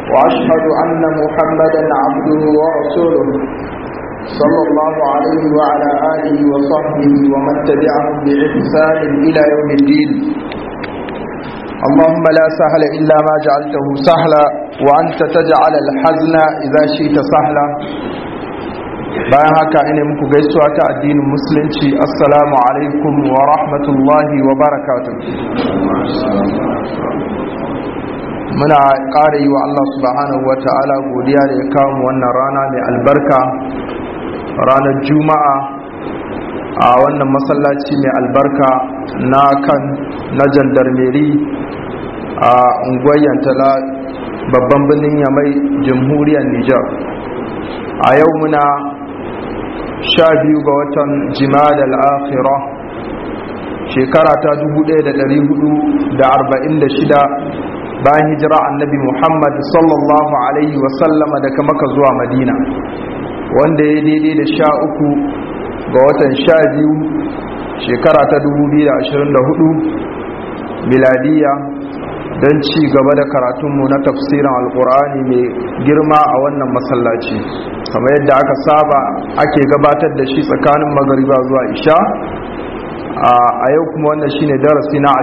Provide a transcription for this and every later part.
وأشهد أن محمدا عبده ورسوله صلى الله عليه وعلى آله وصحبه ومن تبعهم بإحسان إلى يوم الدين اللهم لا سهل إلا ما جعلته سهلا وأنت تجعل الحزن إذا شئت سهلا bayan haka ina muku gaisuwa ta addinin musulunci assalamu alaikum wa rahmatullahi wa barakatuh muna ƙara yi wa Allah subhanahu wa ta'ala godiya da ya kawo mu wannan rana mai albarka ranar juma'a a wannan masallaci mai albarka na kan na jandarmeri a unguwar yantala babban birnin yamai jamhuriyar nijar a yau muna sha biyu ga watan jima'ad al'akhira shekara ta 1446 bayan hijira annabi muhammad sallallahu alaihi wasallama daga maka zuwa madina wanda ya daidai da sha uku ga watan sha biyu shekara ta 2024 miladiya don ci gaba da karatunmu na tafsirin alkur'ani mai girma a wannan masallaci kamar yadda aka saba ake gabatar da shi tsakanin magariba zuwa isha a yau kuma wannan shine darasi na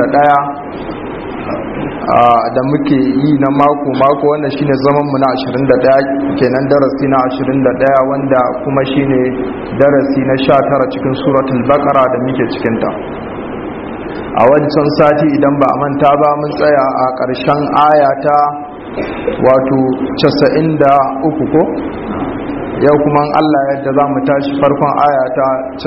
21 da muke yi na mako-mako wannan shine zamanmu na 21 kenan darasi na 21 wanda kuma shine darasi na 19 cikin suratul baqara da muke cikinta a wancan sati idan ba a manta ba mun tsaya a ƙarshen ayata wato 93 ko yau kuma Allah yadda za mu tashi farkon ayata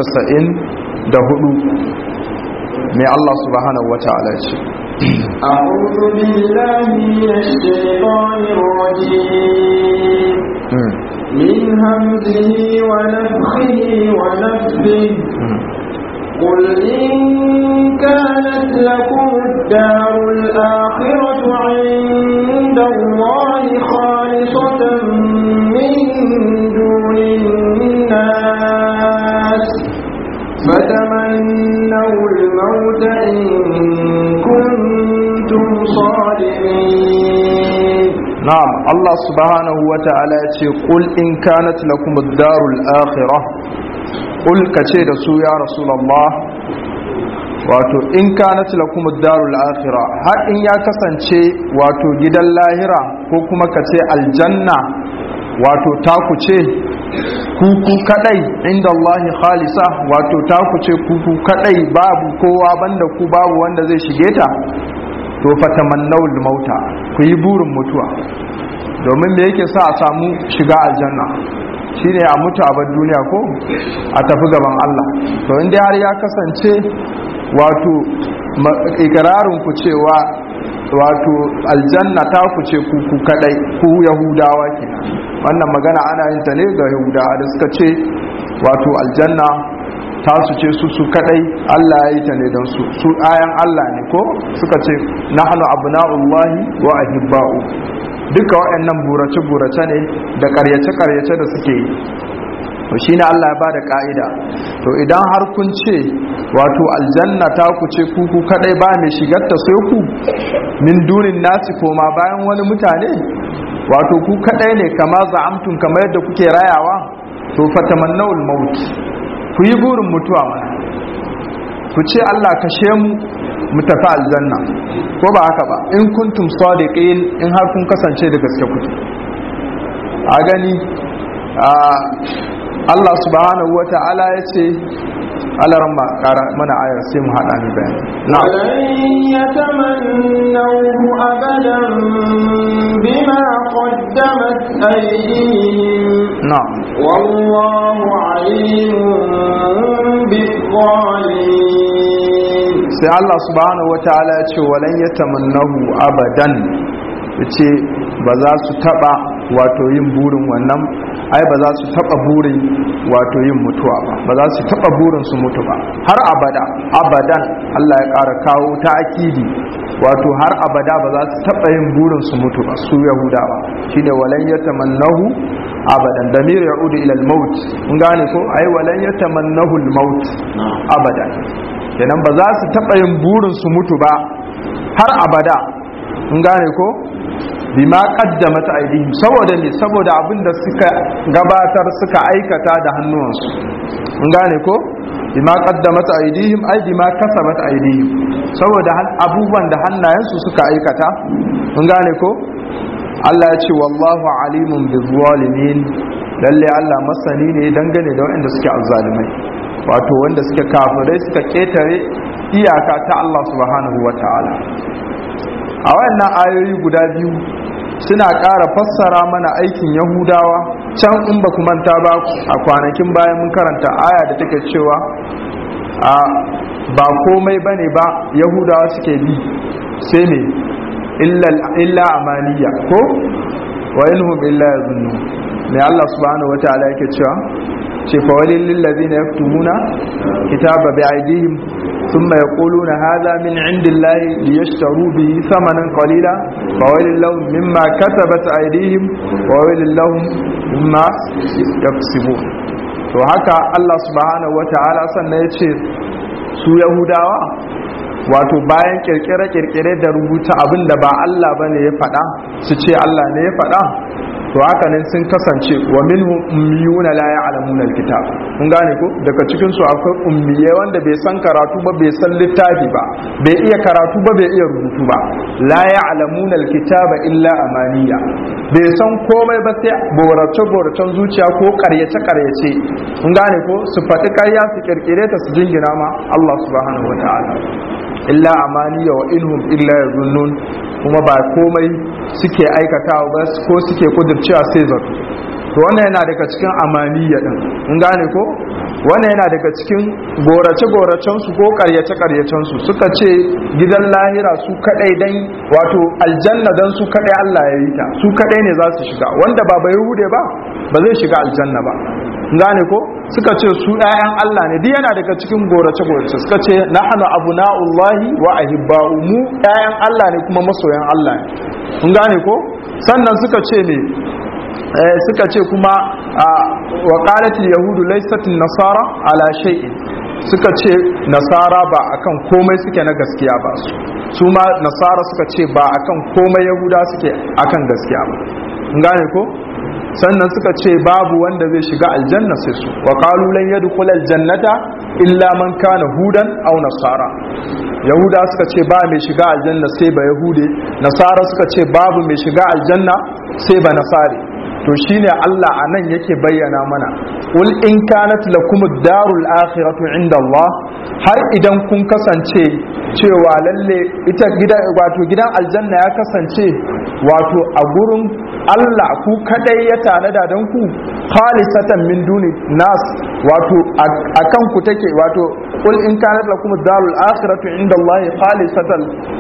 94 mai Allah subhanahu wa ta'ala ce أعوذ بالله من الشيطان الرجيم من همزه ونفخه ونفثه قل إن كانت لكم الدار الآخرة عند الله خالصة من دون الناس فتمنوا الموت إن كنتم صادقين نعم الله سبحانه وتعالى يقول إن كانت لكم الدار الآخرة قل كتير سو يا رسول الله wato in kanat lakum ad-darul akhirah har in ya kasance wato gidan lahira ko kuma kace aljanna wato taku ce kuku kadai inda Allah khalisa wato taku ce kuku kadai babu kowa banda ku babu wanda zai shige ta to fatamannawul mauta ku yi burin mutuwa domin me yake sa a samu shiga aljanna shine a mutu a bar duniya ko a tafi gaban Allah to inda har ya kasance wato ikirarin ku cewa wato aljanna ta ku ce ku ku kadai ku yahudawa ke wannan magana ana yin ta ne ga yahudawa da suka ce wato aljanna ta su ce su su kadai Allah ya yi ta ne don su su ayan Allah ne ko suka ce nahnu abna'ullahi wa ahibba'u duka waɗannan burace-burace ne da ƙaryace-ƙaryace da suke yi to shi ne Allah ya ba da ƙa'ida to idan har kun ce wato aljanna ta ku ce kuku kaɗai ba mai shigarta sai ku min dunin nasi koma bayan wani mutane wato ku kaɗai ne kama za'amtun kamar yadda kuke rayawa to fatamannawul maut ku yi burin mutuwa mana ku ce Allah kashe mu mu tafi aljanna ko ba haka ba in kuntum sadiqin in har kun kasance da gaske kuke a gani Allah subhanahu wata'ala ya ce alaran ma kara mana ayar sai mu hada ni bayani na'am yatamannahu abadan bima qaddamat aydihim na'am wallahu alimun bizzalimin sai Allah subhanahu wata'ala ya ce walan yatamannahu abadan yace ba za su taba wato yin burin wannan ai ba za su taba burin wato yin mutuwa ba ba za su taba burin su mutu ba har abada abadan Allah ya ƙara kawo ta akidi wato har abada ba za su taba yin burin su mutu ba su yahudawa shine walan yatamannahu abadan damir ya'udu ila al-maut mun gane ko ai walan yatamannahu al-maut abadan kenan ba za su taba yin burin su mutu ba har abada mun gane ko bima qaddamat aydihim saboda ne saboda abin da suka gabatar suka aikata da hannuwansu mun gane ko bima qaddamat aydihim ay bima kasabat aydihim saboda abubuwan da hannayensu suka aikata mun gane ko Allah ya ce wallahu alimun bizzalimin lalle Allah masani ne dangane da waɗanda suke azzalimai wato wanda suke kafirai suka ketare iyaka ta Allah subhanahu wataala a wayannan ayoyi guda biyu suna ƙara fassara mana aikin yahudawa can in ba manta ba a kwanakin bayan mun karanta aya da take cewa a ba komai bane ba yahudawa suke bi sai ne illa amaniya ko wa inhum illa yazunnu ne Allah subhanahu wataala yake cewa ce fa walil lil ladina yaktumuna kitaba bi aydihim thumma yaquluna hadha min indillahi liyashtaru bihi thamanan qalila fa walil lahum mimma katabat aydihim wa walil lahum mimma yaksibun to haka Allah subhanahu wataala sannan yace su yahudawa wato bayan kirkire-kirkire da rubuta abin da ba Allah ba ne ya faɗa su ce Allah ne ya faɗa to haka ne sun kasance wa minhum ummiyuna la ya'lamuna alkitab kun gane ko daga cikin su akwai ummiye wanda bai san karatu ba bai san littafi ba bai iya karatu ba bai iya rubutu ba la ya'lamuna alkitaba illa amaniya bai san komai ba sai borace boracen zuciya ko karyace karyace kun gane ko su faɗi ƙarya su kirkire ta su jingina ma Allah subhanahu wataala illa amaniya wa inhum illa yazunnun kuma ba komai suke aikatawa ba ko suke kudurcewa sai zato to wannan yana daga cikin amaniya din in gane ko wannan yana daga cikin gorace goracen su ko karyace karyacen su suka ce gidan lahira su kadai dan wato aljanna dan su kadai Allah ya yi ta su kadai ne za su shiga wanda ba bai hude ba ba zai shiga aljanna ba gane ko suka ce su ɗayan Allah ne duk yana daga cikin gorace gorace suka ce nahnu abna'ullahi wa ahibba'u mu ɗayan Allah ne kuma masoyan Allah ne kun gane ko sannan suka ce ne suka ce kuma wa qalat yahudu laysat nasara ala shay'in suka ce nasara ba akan komai suke na gaskiya ba su su ma nasara suka ce ba akan komai yahuda suke akan gaskiya ba kun gane ko sannan suka ce babu wanda zai shiga aljanna sai su wa qalu lan yadkhul aljannata illa man kana hudan aw nasara yahuda suka ce ba mai shiga aljanna sai ba yahude nasara suka ce babu mai shiga aljanna sai ba nasari to shine Allah anan yake bayyana mana ul in kanat lakum ad-darul akhiratu inda Allah har idan kun kasance cewa lalle ita gidan wato gidan aljanna ya kasance wato a gurin Allah ku kadai ya tanada don ku khalisatan min duni nas wato akan ku take wato qul in kanat lakum ad-darul akhiratu inda Allah khalisatan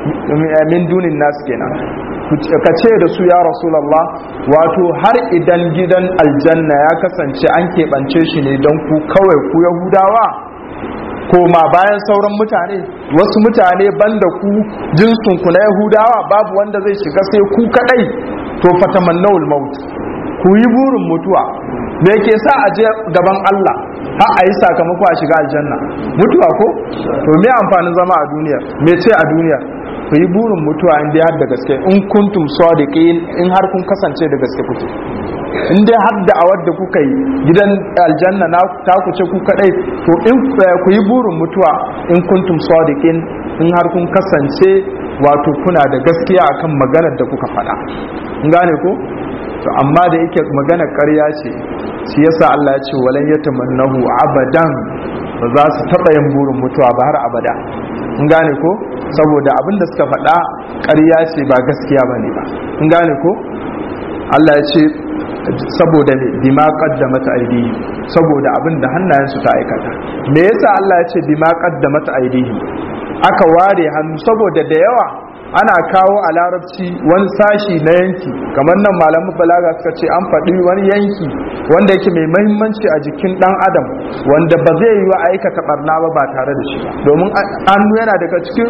min duni nas kenan ka ce da su ya rasulullah wato har idan gidan aljanna ya kasance an keɓance shi ne don ku kawai ku yahudawa koma bayan sauran mutane wasu mutane banda ku jinsunku na yahudawa babu wanda zai shiga sai ku kadai to fatamannawul maut ku yi burin mutuwa me ke sa a je gaban Allah har a yi sakamako a shiga aljanna mutuwa ko to me amfanin zama a duniya me ce a duniya ku yi burin mutuwa in dai har da gaske in kuntum sadiqin in har kun kasance da gaske kuke in dai har da awar da kuka yi gidan aljanna na ta ku ce ku kadai to in ku yi burin mutuwa in kuntum sadiqin in har kun kasance wato kuna da gaskiya akan maganar da kuka faɗa in gane ko to amma da yake maganar ƙarya ce shi yasa Allah ya ce walan yatamannahu abadan ba za su taɓa yin burin mutuwa ba har abada in gane ko saboda abin da suka faɗa ƙarya ce ba gaskiya ba ne ba in gane ko Allah ya ce saboda ne bima qaddamat aydihi saboda abin da hannayensu ta aikata me yasa Allah ya ce bima qaddamat aydihi aka ware hannu saboda da yawa ana kawo a larabci wani sashi na yanki kamar nan malamu balaga suka ce an faɗi wani yanki wanda yake mai mahimmanci a jikin ɗan adam wanda ba zai yi wa aikata barna ba ba tare da shi ba domin hannu yana daga cikin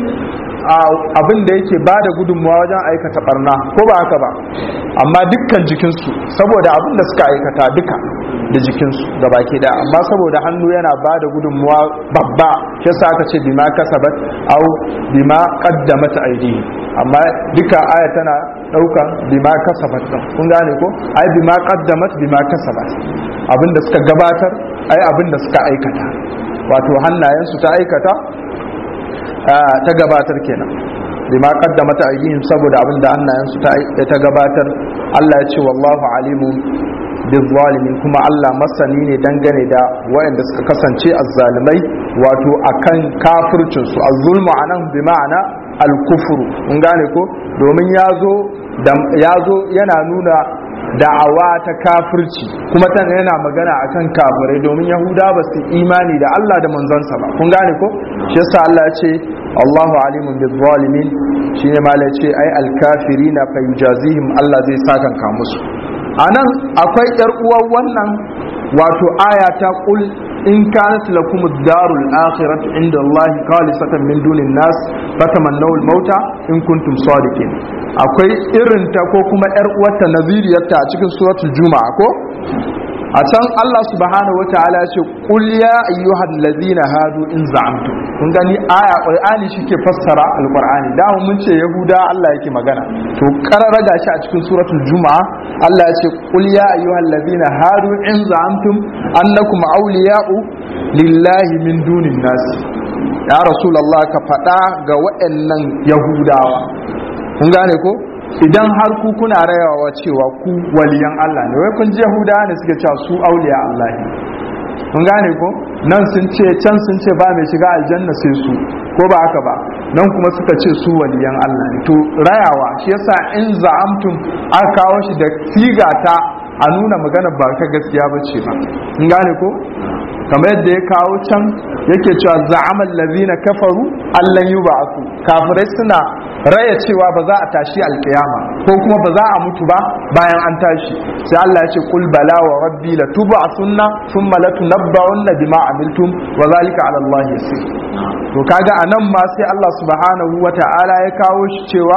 abin da yake ba da gudunmawa wajen aikata barna ko ba haka ba amma dukkan jikinsu saboda abin da suka aikata duka da jikinsu da baki da amma saboda hannu yana ba da gudunmuwa babba yasa aka ce bima kasabat au bima qaddamat aydihi amma duka aya tana dauka bima kasabat kun gane ko ai bima qaddamat bima kasabat abinda suka gabatar ai abinda suka aikata wato hannayensu ta aikata ta gabatar kenan bima qaddamat aydihim saboda abinda hannayensu ta gabatar Allah ya ce wallahu alimun bizzalimin kuma Allah masani ne dangane da waɗanda suka kasance azzalimai wato akan kafircin su azzulmu anan bi ma'ana al-kufru mun gane ko domin yazo yazo yana nuna da'awa ta kafirci kuma tan yana magana akan kafirai domin yahuda ba su imani da Allah da manzansa ba kun gane ko shi yasa Allah ya ce Allahu alimun bizzalimin shine malai ce ai al-kafirina fa yujazihim Allah zai sakanka musu anan akwai yar uwar wannan wato aya ta qul in kanat lakum ad-darul akhiratu inda Allah khalisatan min dunin nas fatamannaw al-mauta in kuntum sadiqin akwai irin ta ko kuma yar uwarta naziriyarta a cikin suratul juma'a ko a can Allah subhanahu wa ta'ala ya ce qul ya ayyuhal ladina hadu in za'amtum kun gani aya qur'ani shike fassara alqur'ani da mun ce yahuda Allah yake magana to karara gashi a cikin suratul juma'a Allah ya ce qul ya ayyuhal ladina hadu in za'amtum annakum awliya'u lillahi min dunin nas ya rasulullah ka faɗa ga waɗannan yahudawa kun gane ko idan har ku kuna rayawa cewa ku waliyan Allah ne wai kun ji Yahuda ne suke cewa su auliya Allah ne kun gane ko nan sun ce can sun ce ba mai shiga aljanna sai su ko ba haka ba nan kuma suka ce su waliyan Allah ne to rayawa shi yasa in za'amtum aka kawo shi da siga ta a nuna magana ba ka gaskiya ba ce ba kun gane ko kamar yadda ya kawo can yake cewa za'amal ladina kafaru allan yub'athu kafirai suna raya cewa ba za a tashi alkiyama ko kuma ba za a mutu ba bayan an tashi sai Allah ya ce kul bala wa rabbi la tub'athunna thumma la tunabba'unna bima amiltum wa zalika 'ala Allah yasir to kaga anan ma sai Allah subhanahu wata'ala ya kawo shi cewa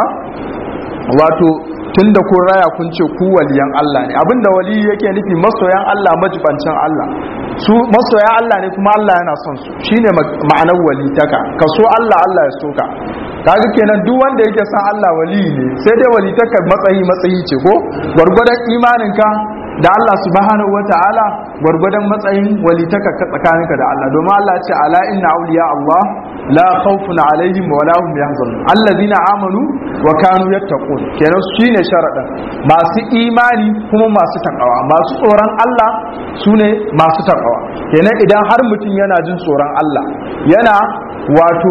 wato tunda kun raya kun ce ku waliyan Allah ne abinda wali yake nufi masoyan Allah majibancin Allah su masoyan Allah ne kuma Allah yana son su shine ma'anar walitaka ka so Allah Allah ya so ka kaga kenan duk wanda yake son Allah wali ne sai dai walitaka matsayi matsayi ce ko gwargwadon imaninka da Allah subhanahu wata'ala gwargwadon matsayin walitaka ka tsakaninka da Allah domin Allah ya ce ala inna awliya Allah la khawfun alaihim wa la hum yahzanun allazina amanu wa kanu yattaqun kenan shine sharadin masu imani kuma masu takawa masu tsoron Allah sune masu takawa kenan idan har mutum yana jin tsoron Allah yana wato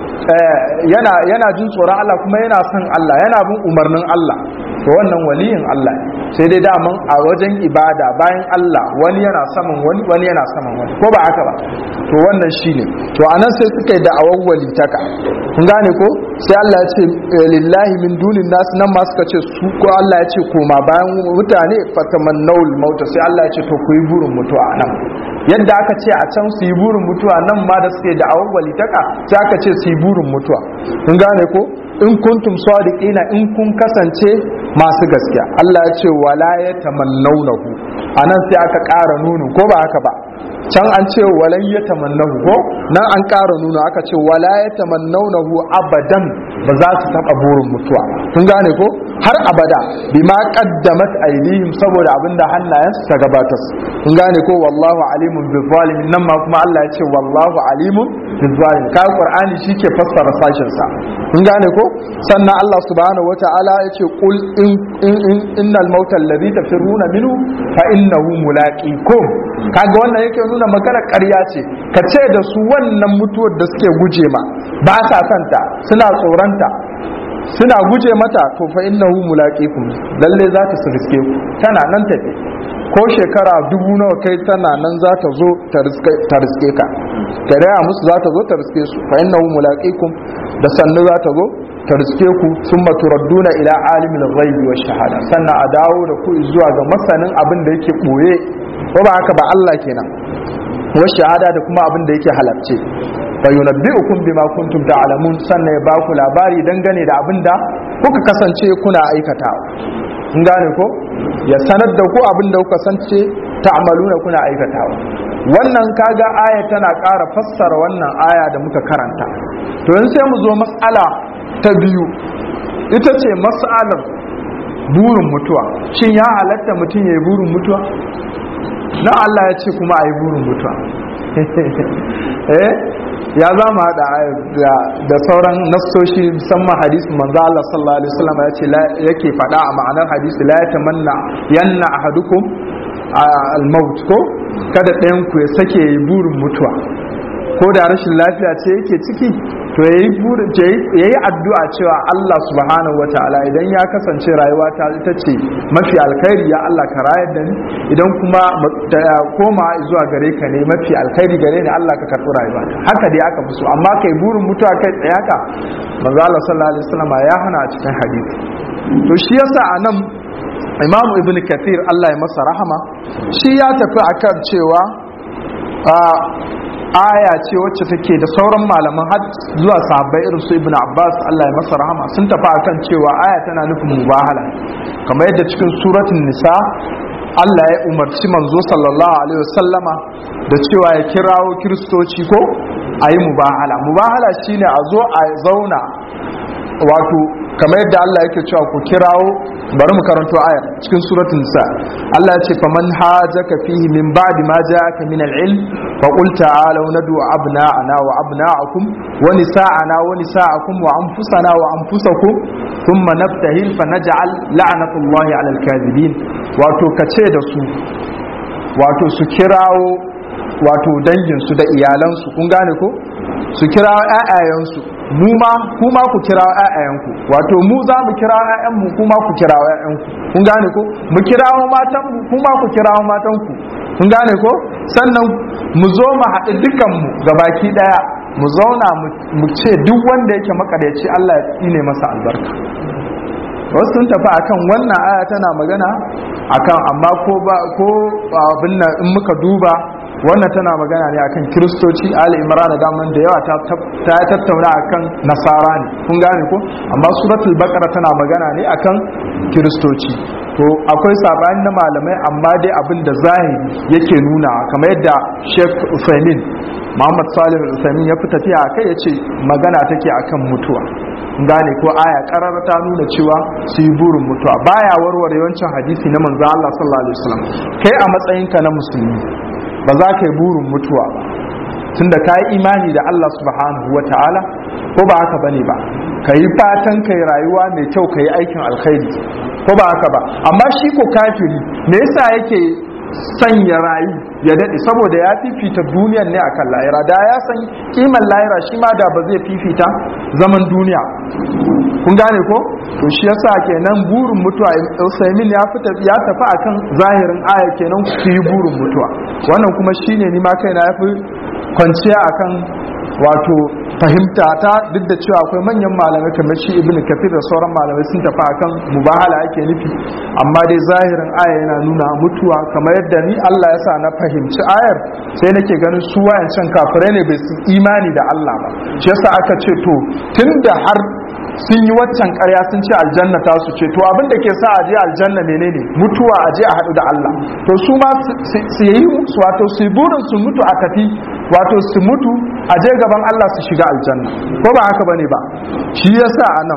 yana yana jin tsoron Allah kuma yana son Allah yana bin umarnin Allah to wannan waliyin Allah sai dai daman a wajen ibada bayan Allah wani yana saman wani wani yana saman wani ko ba haka ba to wannan shine to anan sai suka yi da awwali taka kun gane ko sai Allah ya ce lillahi min dunin nas nan ma suka ce su ko Allah ya ce koma bayan mutane fatamannawul mauta sai Allah ya ce to ku yi burin mutuwa nan yadda aka ce a can su yi burin mutuwa nan ma da suke da awwali taka sai aka ce su yi burin mutuwa kun gane ko in kuntum sadiqina in kun kasance masu gaskiya Allah ya ce wala ya tamannawnahu anan sai aka ƙara nunu ko ba haka ba can an ce walan ya tamannahu ko nan an ƙara nuna aka ce wala ya tamannawnahu abadan ba za su taɓa burin mutuwa kun gane ko har abada bima qaddamat aydihim saboda abinda hannayensu ta gabatar kun gane ko wallahu alimun bil zalimin nan ma kuma Allah ya ce wallahu alimun bil zalimin kai qur'ani shike fassara sashin sa kun gane ko sannan Allah subhanahu wataala ya ce qul in in innal mauta alladhi tafiruna minhu fa innahu mulaqikum kaga wannan yake nuna magana ƙarya ce ka ce da su wannan mutuwar da suke guje ma ba sa santa suna tsoronta suna guje mata to fa innahu mulaqikum lalle za ta riske ku tana nan tafi ko shekara dubu nawa kai tana nan za ta zo ta riske ka ta raya musu za ta zo ta riske su fa innahu mulaqikum da sannu za ta zo ta riske ku summa turadduna ila alimil ghaibi wash shahada sannan a dawo da ku zuwa ga masanin abin da yake boye ko ba haka ba Allah kenan wash shahada da kuma abin da yake halarce fa yunabbi'ukum bima kuntum ta'lamun sannan ya ba ku labari dangane da abin da kuka kasance kuna aikatawa kun gane ko ya sanar da ku abin da kuka kasance ta'maluna kuna aikatawa wannan kaga aya tana ƙara fassara wannan aya da muka karanta to yanzu sai mu zo mas'ala ta biyu ita ce mas'alar burin mutuwa shin ya halatta mutum ya yi burin mutuwa na Allah ya ce kuma a yi burin mutuwa eh ya za mu haɗa da sauran nassoshi musamman hadisi manzo Allah sallallahu alaihi wasallam ya ce yake faɗa a ma'anar hadisi la yatamanna yanna ahadukum al-maut ko kada ɗayan ku ya sake yi burin mutuwa ko da rashin lafiya ce yake ciki to yayi burin yayi addu'a cewa Allah subhanahu wataala idan ya kasance rayuwa ta ita ce mafi alkhairi ya Allah ka rayar da ni idan kuma ta koma zuwa gare ka ne mafi alkhairi gare ni Allah ka karɓi rayuwa haka dai aka fi so amma kai burin mutuwa kai tsaya ka manzo Allah sallallahu alaihi wasallam ya hana a cikin hadisi to shi yasa anan Imam Ibn Kathir Allah ya masa rahama shi ya tafi akan cewa aya ce wacce take da sauran malaman har zuwa sahabbai irin su ibn abbas Allah ya masa rahama sun tafi akan cewa aya tana nufin mubahala kamar yadda cikin suratul nisa Allah ya umarci manzo sallallahu alaihi wasallama da cewa ya kirawo kiristoci ko a yi mubahala mubahala shine a zo a zauna wato kamar yadda Allah yake cewa ku kirawo bari mu karanto aya cikin suratul nisa Allah ya ce faman hajaka fihi min ba'di ma ja'aka min al-ilm fa qul ta'alu nadu abna'ana wa abna'akum wa nisa'ana wa nisa'akum wa anfusana wa anfusakum thumma naftahil fa naj'al la'natullahi 'ala al-kadhibin wato kace da su wato su kirawo wato dangin su da iyalan su kun gane ko su kirawo ƴaƴayen su mu ma kuma ku kira ƴaƴayenku wato mu za mu kira ƴaƴanmu kuma ku kira ƴaƴanku kun gane ko mu kirawo matan mu kuma ku kirawo matan ku kun gane ko sannan mu zo mu haɗu dukan mu gabaki daya mu zauna mu ce duk wanda yake makaryaci Allah ya tsine masa albarka wasu sun tafi akan wannan aya tana magana akan amma ko ba ko abin nan in muka duba wannan tana magana ne akan kiristoci ali imran da daman da yawa ta tattauna akan nasara ne kun gane ko amma suratul baqara tana magana ne akan kiristoci to akwai sabani na malamai amma dai abin da zahiri yake nuna kamar yadda Sheikh Usaimin Muhammad Salih Usaimin ya fi tafiya akai yace magana take akan mutuwa gane ko aya karara ta nuna cewa su yi burin mutuwa baya warware yawancin hadisi na manzo Allah sallallahu alaihi wasallam kai a matsayinka na musulmi ba za ka yi burin mutuwa ba tunda ka yi imani da Allah subhanahu wa ta'ala ko ba haka bane ba ka yi fatan ka yi rayuwa mai kyau ka yi aikin alkhairi ko ba haka ba amma shi ko kafiri me yasa yake sanya rayu ya daɗe saboda ya fifita duniyar ne akan lahira da ya san kiman lahira shi ma da ba zai fifita zaman duniya kun gane ko to shi yasa kenan burin mutuwa Usaimin ya fita ya tafi akan zahirin aya kenan ku yi burin mutuwa wannan kuma shine ni ma kaina yafi kwanciya akan wato fahimta ta duk da cewa akwai manyan malamai kamar shi ibnu kafir da sauran malamai sun tafi akan mubahala ake nufi amma dai zahirin aya yana nuna mutuwa kamar yadda ni Allah ya sa na fahimci ayar sai nake ganin su wayancan kafirai ne bai su imani da Allah ba shi yasa aka ce to tunda har sun yi waccan ƙarya sun ce aljanna ta su ce to abin da ke sa a je aljanna menene mutuwa a je a haɗu da Allah to su ma su yi wato su burin su mutu a tafi wato su mutu a je gaban Allah su shiga aljanna ko ba haka bane ba shi yasa anan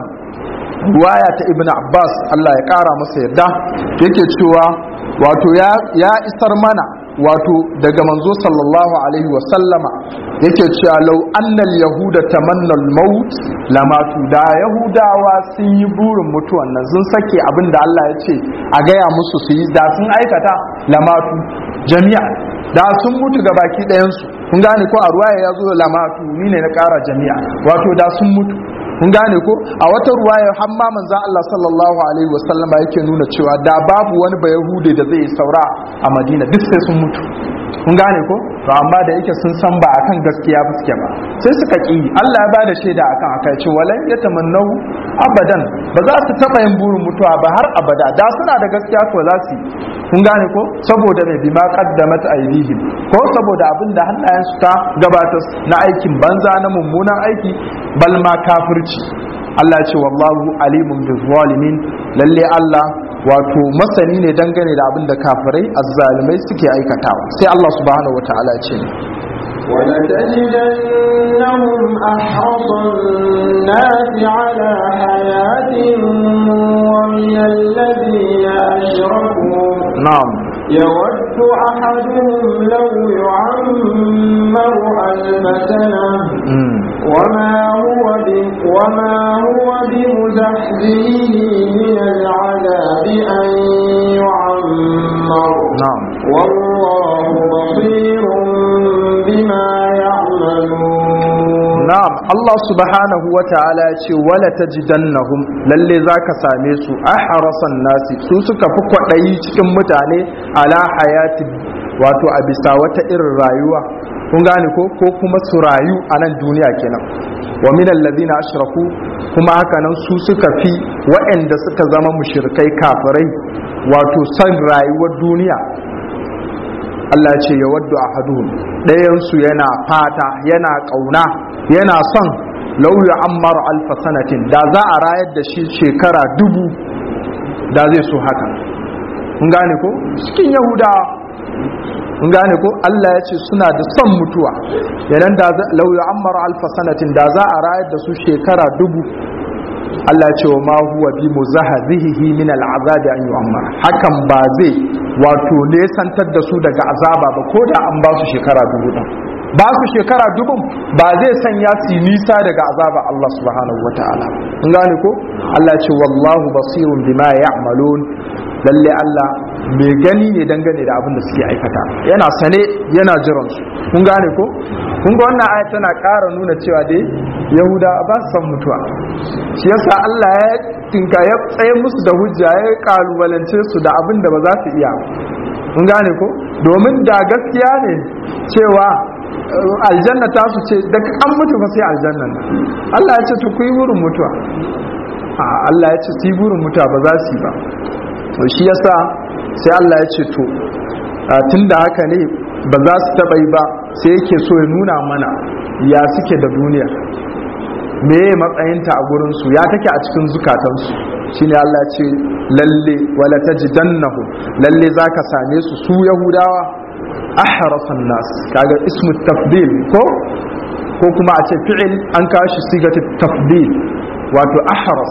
ruwaya ta ibnu abbas Allah ya kara masa yadda yake cewa wato ya isar mana wato daga manzo sallallahu alaihi wa sallama yake cewa law annal yahuda tamanna al-maut lamatu da yahudawa sun yi burin mutuwan nan sun sake abin da Allah ya ce a gaya musu su yi da sun aikata lamatu jami'a da sun mutu ga baki ɗayan su kun gane ko a ruwaya ya zo lamatu ni ne na ƙara jami'a wato da sun mutu kun gane ko a wata ruwaya har ma manzon Allah sallallahu alaihi wasallam yake nuna cewa da babu wani ba yahude da zai saura a Madina duk sai sun mutu kun gane ko to amma da yake sun san ba akan gaskiya ba suke ba sai suka ki Allah ya bada shaida akan akai ce walan yatamannau abadan ba za su taba yin burin mutuwa ba har abada da suna da gaskiya ko za su kun gane ko saboda mai bima qaddamat aydihim ko saboda abin da hannayensu ta gabatar na aikin banza na mummunan aiki bal ma kafirci Allah ce wallahu alimun bi zalimin lalle Allah wato masani ne dangane da abin da kafirai azzalimai suke aikatawa sai Allah subhanahu wataala ya ce ولتجدنهم أحرص الناس على حياة ومن الذين أشركوا na'am يود أحدهم لو يعمر ألف سنة mm. وما هو ب... وما هو بمزحزحه من العذاب أن يعمر na'am والله بصير بما يعملون na'am Allah subhanahu wa ta'ala ya ce wala tajidannahum lalle zaka same su ahrasan nasi su suka fi kwadayi cikin mutane ala hayati wato a bisa wata irin rayuwa kun gane ko ko kuma su rayu a nan duniya kenan wa min alladhina ashraku kuma haka nan su suka fi waɗanda suka zama mushrikai kafirai wato san rayuwar duniya Allah ce ya waddu ahaduhum ɗayansu yana fata yana ƙauna yana son lauya ammar alfa sanatin da za a rayar da shi shekara dubu da zai so haka kun gane ko cikin yahudawa kun gane ko Allah ya ce suna da son mutuwa yanan da lauya ammar alfa sanatin da za a rayar da su shekara dubu Allah ce wa ma huwa bi muzahzihi min al'azab an yu'ammar hakan ba zai wato nesantar da su daga azaba ba ko da an ba su shekara dubu din ba su shekara dubu ba zai sanya su yi nisa daga azaba Allah subhanahu wataala kun gane ko Allah ce wallahu basirun bima ya'malun lalle Allah mai gani ne dangane da abin da suke aikata yana sane yana jiran su kun gane ko kun ga wannan aya tana ƙara nuna cewa dai yahuda ba su san mutuwa shi yasa Allah ya tinka ya tsaye musu da hujja ya kalubalance su da abin da ba za su iya kun gane ko domin da gaskiya ne cewa uh, aljanna ta su ce daga an mutu fa sai aljannan nan Allah ya ce to ku yi burin mutuwa a Allah ya ce su yi burin mutuwa ba za su yi ba to shi yasa sai Allah ya ce to tun da haka ne ba za su taɓa yi ba sai yake so ya nuna mana ya suke da duniya me matsayinta a gurinsu ya take a cikin zukatansu shine Allah ce lalle wala tajidannahu lalle zaka same su su yahudawa ahrasan nas kaga ismu tafdil ko ko kuma a ce fi'il an kashi sigatu tafdil wato ahras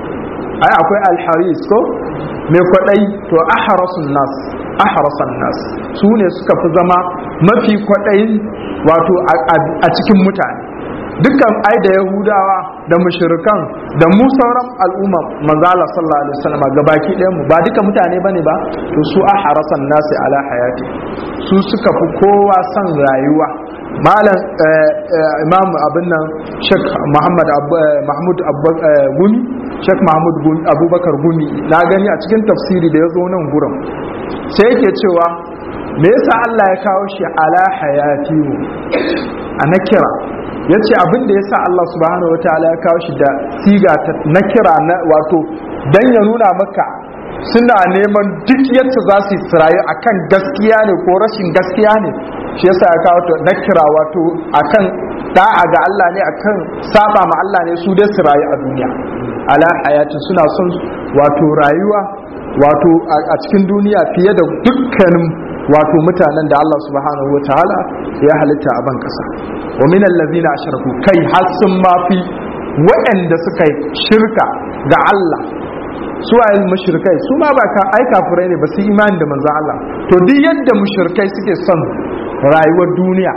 ai akwai alharis ko mai kwadai to ahrasun nas ahrasan nas su ne suka fi zama mafi kwadayin wato a cikin mutane dukkan ai da yahudawa da mushrikan da mu sauran al'umma manzala sallallahu alaihi wasallam gabaki ɗayan mu ba duka mutane bane ba to su ahrasan nasi ala hayati su suka fi kowa son rayuwa malam imam abin nan shek muhammad mahmud gumi shek mahmud abubakar gumi na gani a cikin tafsiri da ya zo nan gurin sai yake cewa me yasa Allah ya kawo shi ala hayati mu a nakira ya ce abin da ya sa Allah subhanahu wa ta'ala ya kawo shi da siga ta nakira na wato dan ya nuna maka suna neman duk yadda za su yi sirayu akan gaskiya ne ko rashin gaskiya ne shi yasa ya kawo ta nakira wato akan da'a ga Allah ne akan saba ma Allah ne su dai sirayu a duniya ala hayati suna son wato rayuwa wato a cikin duniya fiye da dukkanin wato mutanen da Allah subhanahu wataala ya halitta a ban kasa wa min allazina ashraku kai har sun mafi waɗanda suka yi shirka ga Allah su waye mushrikai su ma ba ka ai kafirai ne ba su imani da manzon Allah to duk yadda mushrikai suke son rayuwar duniya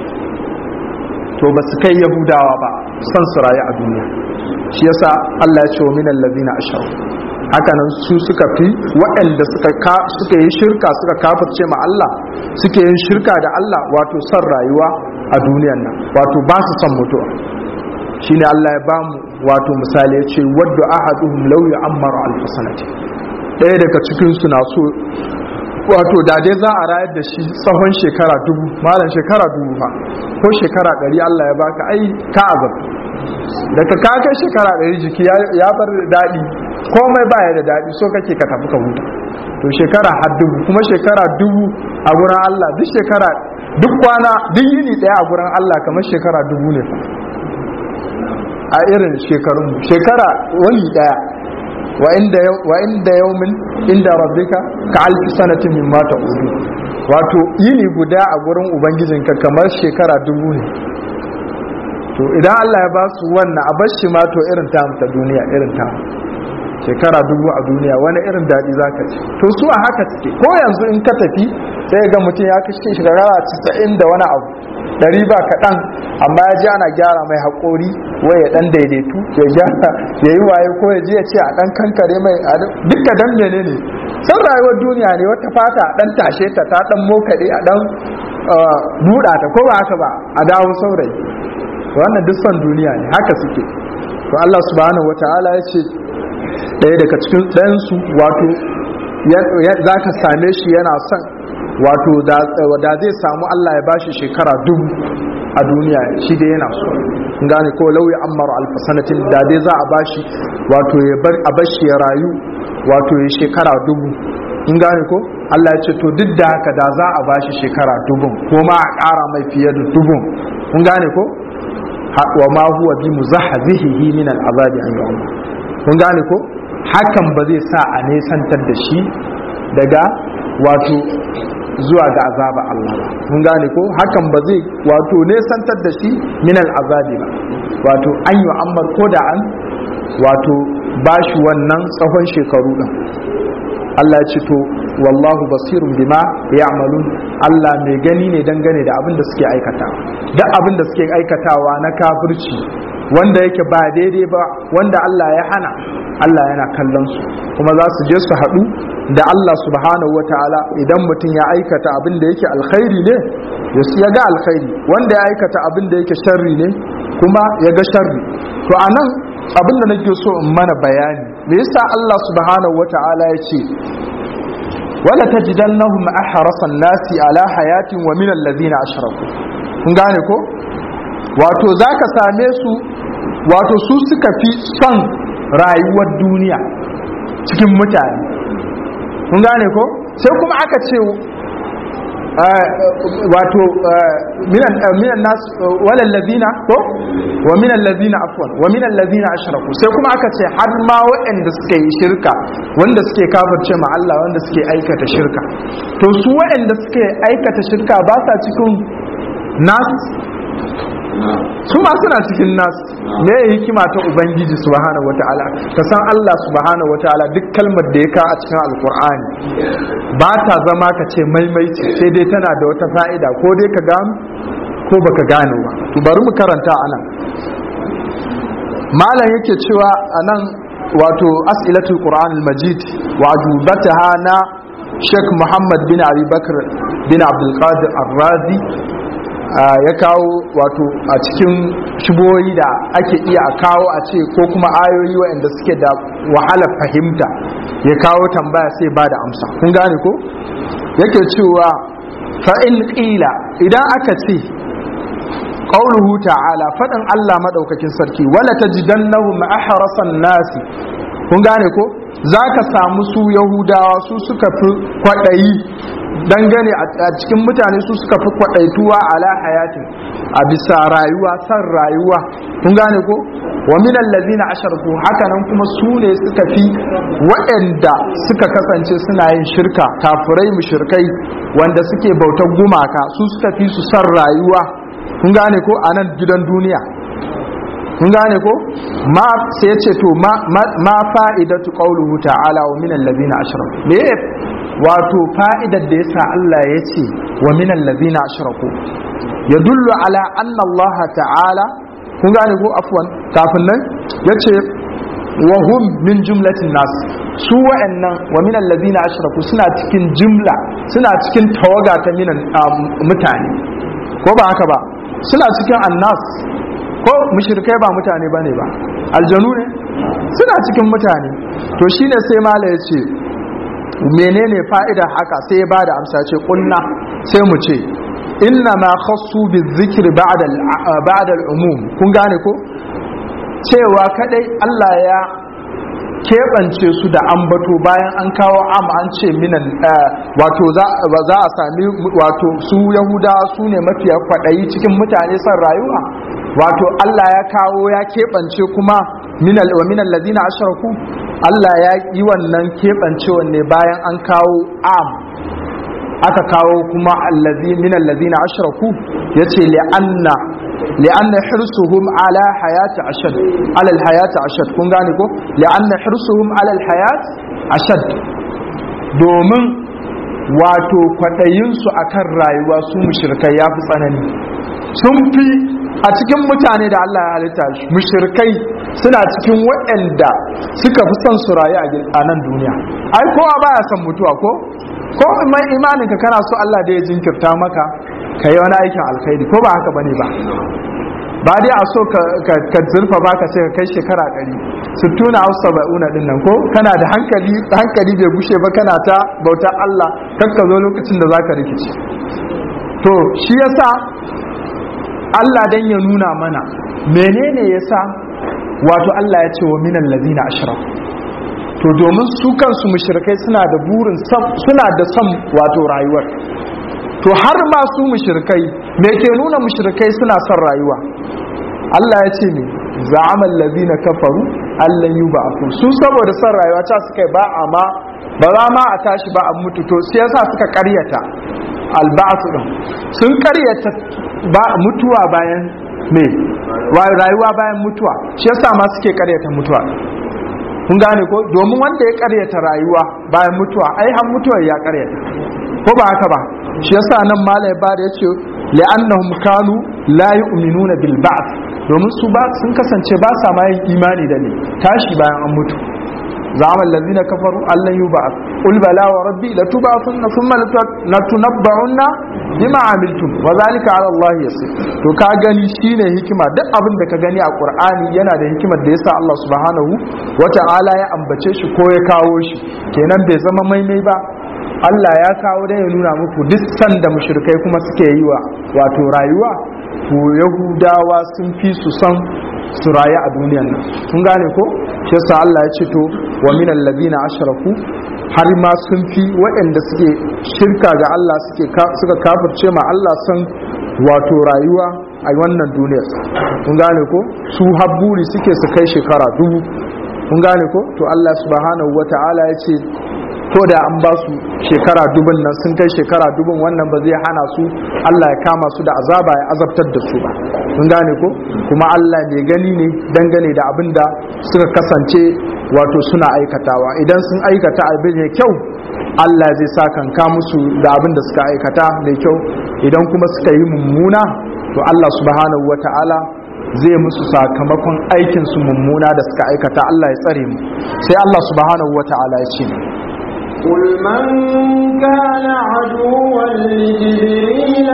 to ba su kai yahudawa ba son su rayu a duniya shi yasa Allah ya ce wa min allazina ashraku hakanan su suka fi waɗanda suka suka yi shirka suka kafirce ma Allah suke yin shirka da Allah wato son rayuwa a duniyan nan wato ba su son mutuwa shine Allah ya ba mu wato misali ya ce wadda ahaduhum law ya'ammaru alf sanati ɗaya daga cikin su na so wato da dai za a rayar da shi tsawon shekara dubu malam shekara dubu fa ko shekara ɗari Allah ya baka ai ka azab daga ka kai shekara ɗari jiki ya bar daɗi komai baya da daɗi so kake ka tafi ka huta to shekara har dubu kuma shekara dubu a gurin Allah duk shekara duk kwana duk yini ɗaya a gurin Allah kamar shekara dubu ne fa a irin shekarun shekara wani ɗaya wa inda wa inda yawmin inda rabbika ka alfi sanatin mimma ta'udu wato yini guda a gurin ubangijinka kamar shekara dubu ne to idan Allah ya ba su wannan a bar shi ma to irin ta ta duniya irin ta shekara dubu a duniya wani irin daɗi za ka ci to su a haka suke ko yanzu in ka tafi sai ga mutum ya kashe shekara casa'in da wani abu ɗari ba kaɗan amma ya ji ana gyara mai haƙori wai ya ɗan daidaitu ya gyara ya yi waye ko ya ji ya ce a ɗan kankare mai duka dan mene ne san rayuwar duniya ne wata fata a ɗan tashe ta ta ɗan mokaɗe a ɗan buɗa ta ko ba haka ba a dawo saurayi wannan duk son duniya ne haka suke to Allah subhanahu wata'ala ya ce ɗaya daga cikin ɗayansu wato za ka same shi yana son wato da zai samu Allah ya bashi shekara dubu a duniya shi dai yana so gane ko lauyi ammar alfasanatin da dai za a bashi wato ya bar a bashi ya rayu wato ya shekara dubu in gane ko Allah ya ce to duk da haka da za a bashi shekara dubun ko ma a ƙara mai fiye da dubun kun gane ko wa ma huwa bi muzahzihi min al'azabi an yu'am kun gane ko hakan ba zai sa a nesantar da shi daga wato zuwa ga azaba Allah ba kun gane ko hakan ba zai wato nesantar da shi min al'azabi ba wato an yu'ammar ko da an wato bashi wannan tsawon shekaru din Allah ya ce to wallahu basirun bima ya'malun Allah mai gani ne dangane da abin da suke aikata duk abin da suke aikatawa na kafirci wanda yake ba daidai ba wanda Allah ya hana Allah yana kallon su kuma za su je su haɗu da Allah subhanahu wataala idan mutum ya aikata abin da yake alkhairi ne ya ga alkhairi wanda ya aikata abin da yake sharri ne kuma ya ga sharri to anan abin da nake so in mana bayani me yasa Allah subhanahu wataala ya ce wala tajidannahum ahrasan nasi ala hayatin wa min alladhina ashraku kun gane ko wato zaka same su wato su suka fi son rayuwar duniya cikin mutane kun gane ko sai kuma aka ce wato minan nas walal ladina ko wa minal ladina afwan wa minal ladina ashraku sai kuma aka ce har ma waɗanda suka yi shirka wanda suke kafirce ma Allah wanda suke aikata shirka to su waɗanda suke aikata shirka ba sa cikin nas su ma suna cikin nas me hikima ta ubangiji subhanahu wataala ka san Allah subhanahu wataala duk kalmar da ya ka a cikin alkur'ani ba ta zama ka ce maimaici sai dai tana da wata fa'ida ko dai ka gano ko baka gano ba to bari mu karanta anan malam yake cewa anan wato as'ilatul qur'an al-majid wa ajubataha na Sheikh Muhammad bin Abi Bakr bin Abdul Qadir Ar-Razi ya kawo wato a cikin shiboyi da ake iya a kawo a ce ko kuma ayoyi waɗanda suke da wahalar fahimta ya kawo tambaya sai ba da amsa kun gane ko yake cewa fa'in ƙila idan aka ce ƙauluhu ta'ala faɗin Allah maɗaukakin sarki wala ta jidan nahu ma'aharasan nasi kun gane ko za ka samu su yahudawa su suka fi kwaɗayi dangane a cikin mutane su suka fi kwaɗaituwa ala hayatin a bisa rayuwa san rayuwa kun gane ko wa minan lazina asharku hakanan kuma su ne suka fi waɗanda suka kasance suna yin shirka kafirai mushirkai wanda suke bautar gumaka su suka fi su san rayuwa kun gane ko a nan gidan duniya kun gane ko ma sai ya ce to ma fa'idatu qawluhu ta'ala wa minal ladina ashraku me wato fa'idar da yasa Allah ya ce wa minal ladina ashraku yadullu ala anna Allah ta'ala kun gane ko afwan kafin nan yace wa hum min jumlatin nas su wa'annan wa minal ladina ashraku suna cikin jumla suna cikin tawaga ta minan mutane ko ba haka ba suna cikin annas ko mushrikai ba mutane bane ba aljanu ne suna cikin mutane to shine sai mala ya ce menene fa'idar haka sai ya bada amsa ce kunna sai mu ce inna ma khassu bizikri ba'da ba'da al-umum kun gane ko cewa kadai Allah ya keɓance su da ambato bayan an kawo am an ce minan wato za a sami wato su yahuda su ne mafiya kwaɗayi cikin mutane son rayuwa wato Allah ya kawo ya keɓance kuma minal wa minal ladina ashraku Allah ya yi wannan keɓancewan ne bayan an kawo am aka kawo kuma allazi min allazina ashraku yace li'anna li'anna hirsuhum ala hayati ashad ala alhayati ashad kun gane ko li'anna hirsuhum ala alhayat ashad domin wato kwaɗayinsu a kan rayuwa su mushirkai ya fi tsanani sun fi a cikin mutane da Allah ya halitta mushirkai suna cikin waɗanda suka fi son su rayu a nan duniya ai kowa baya son mutuwa ko ko mai imanin ka kana so Allah da ya jinkirta maka ka yi wani aikin alkhairi ko ba haka bane ba ba dai a so ka zurfa ba ka ce ka kai shekara ɗari sittuna au saba'una din nan ko kana da hankali hankali bai gushe ba kana ta bauta Allah kan ka zo lokacin da zaka rikice to shi yasa Allah dan ya nuna mana menene yasa wato Allah ya ce wa minal ladina ashra to domin su kansu mushrikai suna da burin suna da son wato rayuwar to har ma su mushrikai me ke nuna mushrikai suna son rayuwa Allah ya ce ne za'amal ladina kafaru allan yub'athu su saboda son rayuwa ta suka ba amma ba za ma a tashi ba a mutu to sai yasa suka karyata alba'su din sun karyata ba mutuwa bayan me rayuwa bayan mutuwa shi yasa ma suke karyata mutuwa kun gane ko domin wanda ya karyata rayuwa bayan mutuwa ai har mutuwar ya karyata ko ba haka ba shi yasa nan malai ba da yace li'annahum kanu la yu'minuna bil ba'th domin su ba sun kasance ba sa ma yin imani da ne tashi bayan an mutu zama allazina kafaru allan yub'ath qul bala wa rabbi la tub'athunna thumma latunabba'unna bima amiltum wa zalika ala allah yasir to ka gani shine hikima duk abin da ka gani a qur'ani yana da hikimar da yasa allah subhanahu wata'ala ya ambace shi ko ya kawo shi kenan bai zama maimai ba Allah ya kawo dai ya nuna muku duk sanda mushrikai kuma suke yi wa wato rayuwa to yahudawa sun fi su san su rayu a duniyan nan kun gane ko shi yasa Allah ya ce to wa min alladhina ashraku har ma sun fi waɗanda suke shirka ga Allah suke suka kafirce ma Allah san wato rayuwa a wannan duniyar kun gane ko su habburi suke su kai shekara dubu kun gane ko to Allah subhanahu wata'ala ya ce ko da an ba su shekara dubun nan sun kai shekara dubun wannan ba zai hana su Allah ya kama su da azaba ya azabtar da su ba mun gane ko kuma Allah ne gani ne dangane da abin da suka kasance wato suna aikatawa idan sun aikata abin mai kyau Allah zai sa kanka musu da abin da suka aikata mai kyau idan kuma suka yi mummuna to Allah subhanahu wata'ala zai musu sakamakon aikinsu mummuna da suka aikata Allah ya tsare mu sai Allah subhanahu wata'ala ya ce قل من كان عدوا لجبريل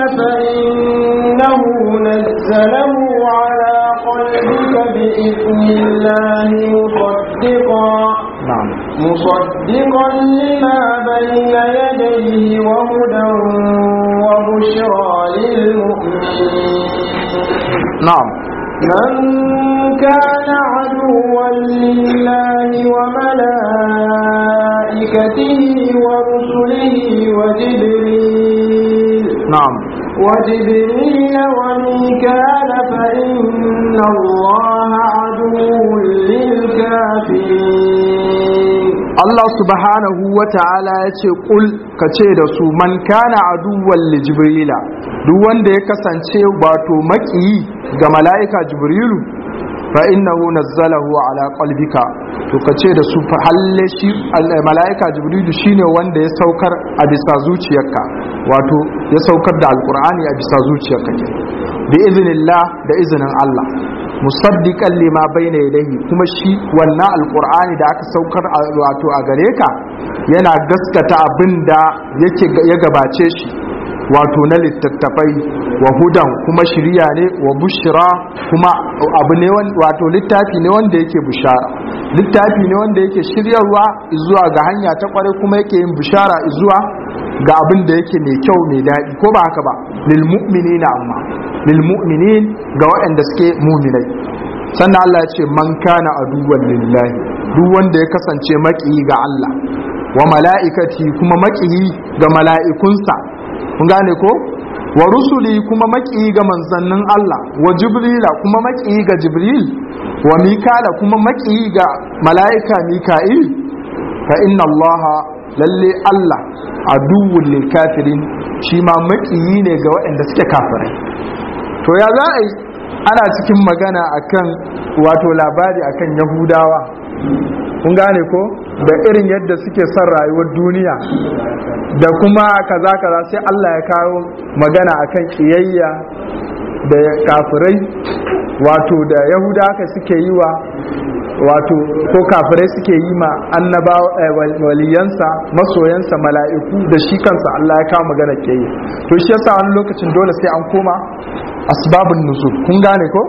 فإنه نزله على قلبك بإذن الله مصدقا نعم مصدقا لما بين يديه وهدى وبشرى للمؤمنين نعم من كان عدوا لله وملائكته ورسله وجبريل نعم وجبريل وميكال فإن الله عدو للكافرين Allah subhanahu wa ta'ala ya ce ƙul ka ce da su man kana aduwwan li jibrila duk wanda ya kasance wato maƙiyi ga mala'ika jibrilu fa innahu nazzalahu ala qalbika to ka ce da su fa halle shi mala'ika jibrilu shine wanda ya saukar a bisa zuciyarka wato ya saukar da alqur'ani a bisa zuciyarka ke bi iznillah da izinin Allah musaddiqan lima bayna yadayhi kuma shi wannan alqur'ani da aka saukar wato a gare ka yana gaskata abinda yake ya gabace shi wato na littattafai wa hudan kuma shiriya ne wa bushra kuma abu ne wato littafi ne wanda yake bushara littafi ne wanda yake shiryarwa zuwa ga hanya ta kware kuma yake yin bushara zuwa ga abin da yake mai kyau mai daɗi ko ba haka ba lil mu'minina amma lil mu'minin ga waɗanda suke mu'minai sannan Allah ya ce man kana aduwwan lillahi duk wanda ya kasance maƙiyi ga Allah wa mala'ikati kuma maƙiyi ga mala'ikunsa kun gane ko wa rusuli kuma maƙiyi ga manzannin Allah wa jibrila kuma maƙiyi ga jibril wa mikala kuma maƙiyi ga mala'ika mika'il fa inna Allah lalle Allah aduwwul lil kafirin shi ma makiyi ne ga waɗanda suke kafirai to ya za a yi ana cikin magana akan wato labari akan yahudawa kun gane ko da irin yadda suke son rayuwar duniya da kuma kaza kaza sai Allah ya kawo magana akan kiyayya da kafirai wato da yahuda haka suke yi wa wato ko kafirai suke yi ma annaba waliyansa masoyansa mala'iku da shi kansa Allah ya kawo magana kiyayya to shi yasa wani lokacin dole sai an koma asbabun nuzul kun gane ko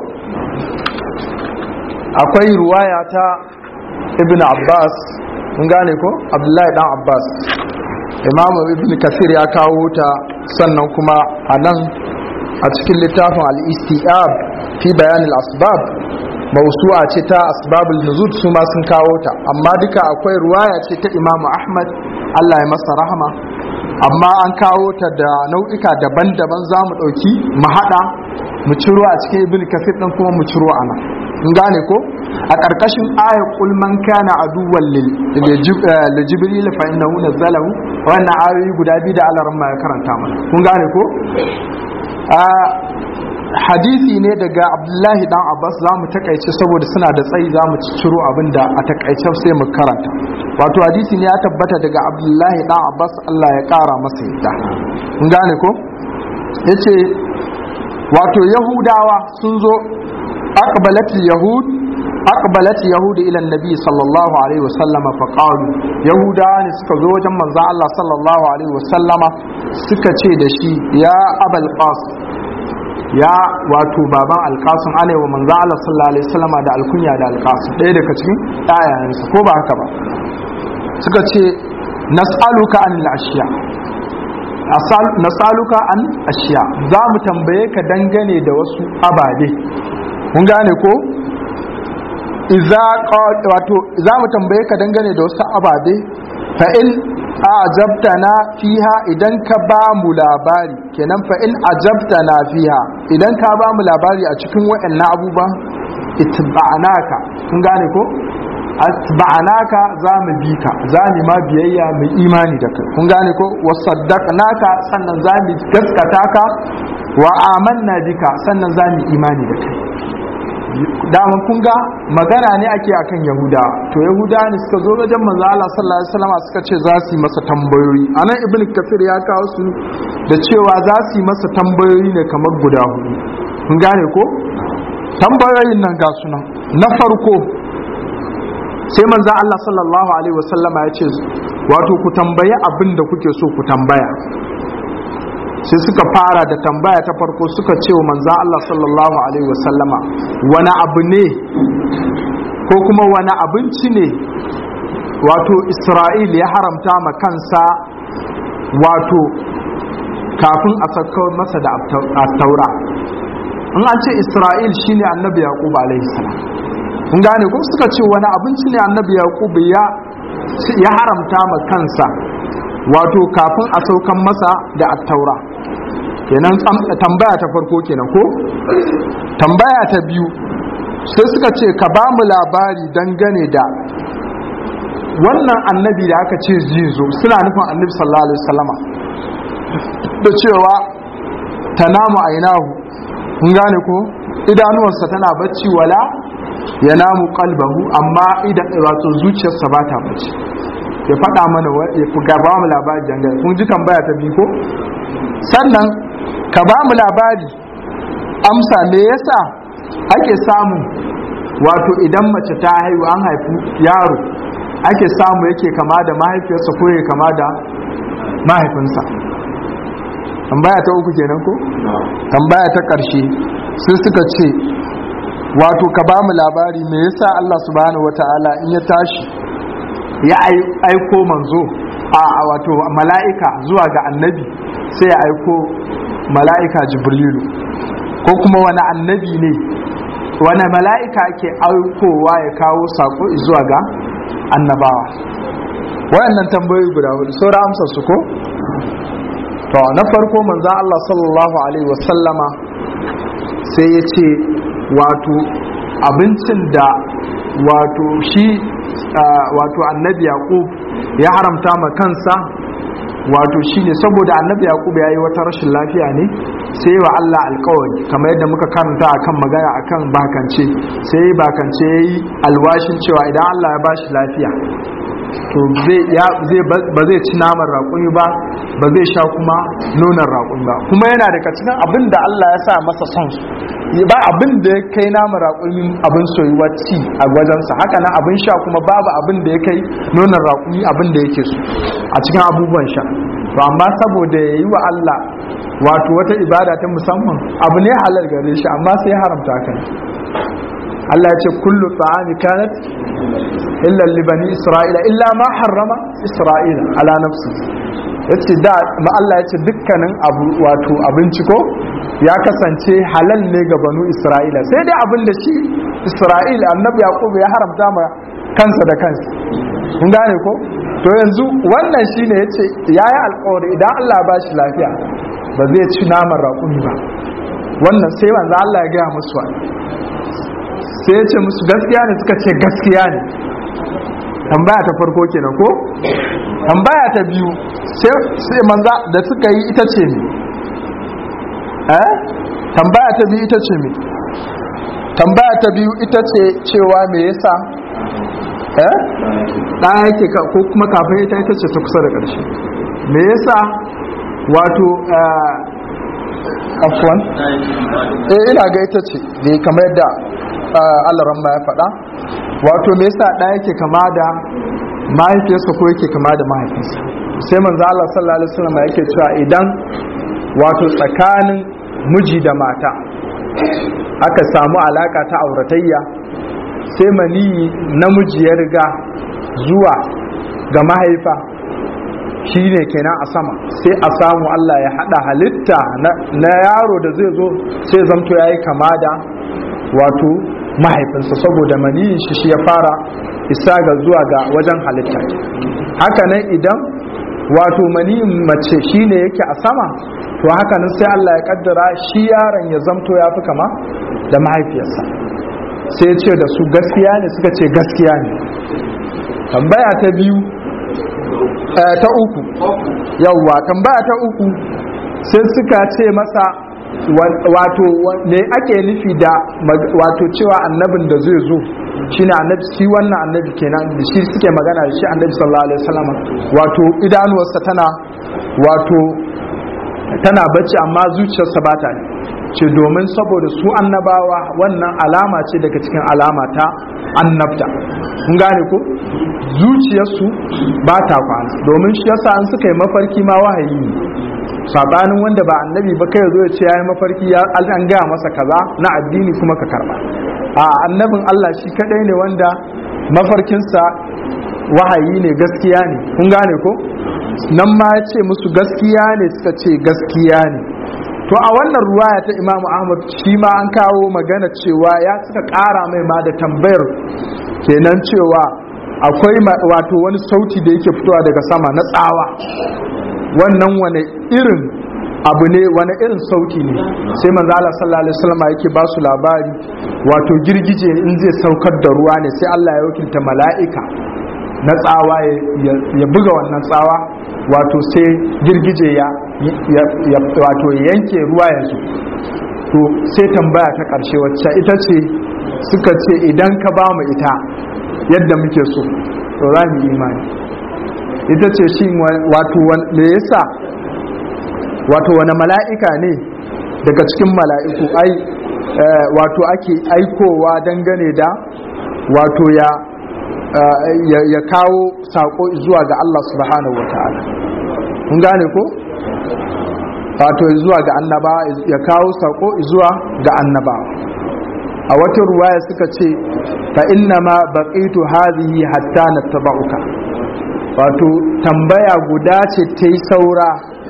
akwai ruwaya ta ibn abbas kun gane ko abdullahi dan abbas imamu ibn kasir ya kawo ta sannan kuma a nan a cikin littafin al-istiab fi bayan al-asbab mausu'a ce ta asbabul nuzul su ma sun kawo ta amma duka akwai ruwaya ce ta imamu ahmad Allah ya masa rahama amma an kawo ta da nau'ika daban-daban za mu ɗauki mu haɗa mu ciro a cikin ibn kasir ɗin kuma mu ciro a nan in gane ko a ƙarƙashin ayar kulman kana aduwwan lil jibril fa innahu nazzalahu wannan ayoyi guda biyu da Allah ya karanta mana kun gane ko a hadisi ne daga Abdullahi dan Abbas za mu takaice saboda suna da tsayi za mu ciro abin da a takaice sai mu karanta wato hadisi ne ya tabbata daga Abdullahi dan Abbas Allah ya kara masa yadda kun gane ko yace wato Yahudawa sun zo أقبلت اليهود أقبلت يهود إلى النبي صلى الله عليه وسلم فقالوا يهودا suka zo wajen manzo Allah sallallahu alaihi wasallama suka ce da shi ya abal qasim ya wato baban alqasim ana wa manzo Allah sallallahu alaihi wasallama da alkunya da alqasim ɗaya daga cikin ayayensa ko ba haka ba suka ce nas'aluka anil ashiya nasaluka an ashiya za mu tambaye ka dangane da wasu ababe kun gane ko iza wato za mu tambaye ka dangane da wasu ababe fa in ajabtana fiha idan ka ba mu labari kenan fa in ajabtana fiha idan ka ba mu labari a cikin waɗannan abubuwan itba'naka kun gane ko atba'naka za mu bi ka za mu ma biyayya mu imani da kai kun gane ko wasaddaqnaka sannan za mu gaskata ka wa amanna bika sannan za mu imani da kai daman kun ga magana ne ake akan yahuda to yahuda ne suka zo wajen manzo Allah sallallahu alaihi wasallam suka ce za su yi masa tambayoyi anan ibnu kafir ya kawo su da cewa za su yi masa tambayoyi ne kamar guda hudu kun gane ko tambayoyin nan ga sunan na farko sai manzo Allah sallallahu alaihi wasallama ya ce wato ku tambayi abin da kuke so ku tambaya sai suka fara da tambaya ta farko suka ce wa manzan Allah sallallahu Alaihi wasallama wani abu ne ko kuma wani abinci ne wato Isra'il ya haramta ma kansa wato kafin a saukar masa da taura in an ce Isra'il shine annabi Yaqub alaihi salam kun gane ko suka ce wani abinci ne annabi Yaqub ya ya haramta ma kansa wato kafin a saukan masa da attaura kenan tambaya ta farko kenan ko tambaya ta biyu sai suka ce ka ba mu labari dangane da wannan annabi da aka ce zai zo suna nufin annabi sallallahu alaihi wasallama da cewa tanamu ainahu kun gane ko idanuwarsa tana bacci wala ya namu kalbahu amma idan wato zuciyarsa ba ta bacci ya faɗa mana ya ga ba mu labari dangane kun ji tambaya ta biyu ko sannan ka ba mu labari amsa me yasa ake samu wato idan mace ta haihu an haifu yaro ake samu yake kama da mahaifiyarsa ko yake kama da mahaifinsa tambaya ta uku kenan ko tambaya ta ƙarshe sai suka ce wato ka ba mu labari me yasa Allah subhanahu wata'ala in ya tashi ya aiko manzo a wato mala'ika zuwa ga annabi sai ya aiko mala'ika jibrilu ko kuma wani annabi ne wani mala'ika ake aikowa ya kawo sako zuwa ga annabawa wayannan tambayoyi guda hudu saura amsar su ko to na farko manzan Allah sallallahu alaihi wasallama sai ya ce wato abincin da wato shi wato annabi yaqub ya haramta ma kansa wato shine saboda annabi yaqub yayi wata rashin lafiya ne sai wa Allah alƙawari kamar yadda muka karanta akan magana akan bakance sai bakance yayi alwashin cewa idan Allah ya bashi lafiya to zai ba zai ci naman raƙumi ba ba zai sha kuma nonon raƙumi ba kuma yana daga cikin abin da Allah ya sa masa son su ba abin da ya kai naman raƙumi abin soyuwa ci a wajensa haka nan abin sha kuma babu abin da ya kai nonon raƙumi abin da yake so a cikin abubuwan sha to amma saboda ya yi wa Allah wato wata ibada ta musamman abu ne halal gare shi amma sai haramta kan Allah ya ce kullu ta'ami kanat illa li bani isra'ila illa ma harrama isra'ila ala nafsi yace da ma Allah ya ce dukkanin abu wato abinci ko ya kasance halal ne ga banu isra'ila sai dai abin da shi isra'ila annabi yaqub ya haramta ma kansa da kansa kun gane ko to yanzu wannan shine yace yayi alƙawari idan Allah ya bashi lafiya ba zai ci naman raƙumi ba wannan sai manzo Allah ya gaya musu sai ya ce musu gaskiya ne suka ce gaskiya ne tambaya ta farko kenan ko tambaya ta biyu sai manza da suka yi ita ce ne eh tambaya ta biyu ita ce ne tambaya ta biyu ita ce cewa me yasa eh ɗaya yake ko kuma kafin ita ita ce ta kusa da ƙarshe me yasa wato afwan eh ina ga ita ce da kamar yadda Allah ramma ya faɗa wato me yasa ɗaya yake kama da mahaifiyarsa ko yake kama da mahaifinsa sai manzo Allah sallallahu alaihi wasallam yake cewa idan wato tsakanin miji da mata aka samu alaka ta auratayya sai mani namiji ya riga zuwa ga mahaifa shine kenan a sama sai a samu Allah ya hada halitta na yaro da zai zo sai zamto yayi kama da wato mahaifinsa saboda maniyin shi shi ya fara isa ga zuwa ga wajen halitta haka nan idan wato maniyin mace shine yake a sama to haka nan sai Allah ya kaddara shi yaron ya zamto ya fi kama da mahaifiyarsa sai ya ce da su gaskiya ne suka ce gaskiya ne tambaya ta biyu ta uku yawwa tambaya ta uku sai suka ce masa wato me ake nufi da wato cewa annabin da zai zo shine annabi shi wannan annabi kenan da shi suke magana da shi annabi sallallahu alaihi wasallam wato idanuwarsa tana wato tana bacci amma zuciyarsa ba ta ce domin saboda su annabawa wannan alama ce daga cikin alama ta annabta kun gane ko zuciyarsu ba ta kwana domin shi yasa an suka yi mafarki ma wahayi ne sabanin wanda ba annabi ba kai zo ya ce yayi mafarki ya an gaya masa kaza na addini kuma ka karba a annabin Allah shi kadai ne wanda mafarkinsa wahayi ne gaskiya ne kun gane ko nan ma ya ce musu gaskiya ne suka ce gaskiya ne to a wannan ruwaya ta imamu ahmad shi ma an kawo magana cewa ya suka kara mai ma da tambayar kenan cewa akwai wato wani sauti da yake fitowa daga sama na tsawa wannan wani irin abu ne wani irin sauti ne sai manzo Allah sallallahu alaihi wasallam yake ba su labari wato girgije in zai saukar da ruwa ne sai Allah ya wakilta mala'ika na tsawa ya buga wannan tsawa wato sai girgije ya wato yanke ruwa yanzu to sai tambaya ta ƙarshe wacce ita ce suka ce idan ka ba mu ita yadda muke so to za mu imani ita ce shi wato me yasa wato wani mala'ika ne daga cikin mala'iku ai wato ake aikowa dangane da wato ya ya kawo sako zuwa ga Allah subhanahu wa ta'ala kun gane ko wato zuwa ga annaba ya kawo sako zuwa ga annaba a wata ruwaya suka ce fa inna ma baqitu hadhihi hatta nattaba'uka wato tambaya guda ce ta yi saura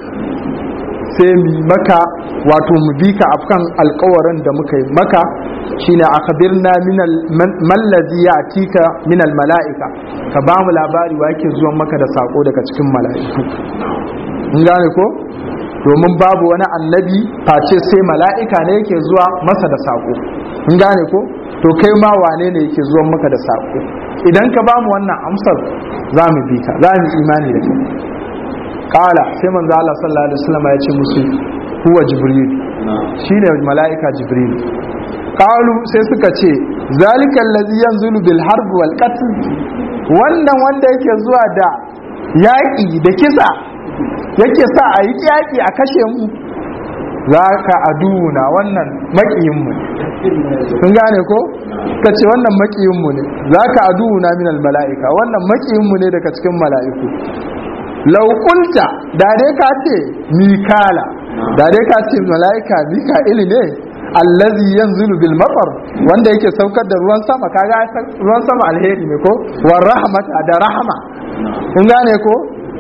sai mu maka wato mu bi ka afkan alkawarin da muka yi maka shine akhbirna min mallazi ya'tika min mala'ika ka ba mu labari wa yake zuwa maka da sako daga cikin mala'iku in gane ko domin babu wani annabi face sai mala'ika ne yake zuwa masa da sako in gane ko to kai ma wane ne yake zuwa maka da sako idan ka ba mu wannan amsar za mu bi ka za mu imani da kai kala sai manzo Allah sallallahu alaihi wasallam ya ce musu huwa jibril shine mala'ika jibril qalu sai suka ce zalika allazi yanzulu bil harb wal qatl wannan wanda yake zuwa da yaƙi da kisa yake sa a yi yaƙi a kashe mu za ka aduna wannan maƙiyinmu kun gane ko ka ce wannan maƙiyinmu ne za ka aduna minal mala'ika wannan maƙiyinmu ne daga cikin mala'iku laukunta da dai ka ce mikala da dai ka ce mala'ika mika'ili ne allazi yanzulu bil matar wanda yake saukar da ruwan sama kaga ruwan sama alheri ne ko wa rahmata da rahama kun gane ko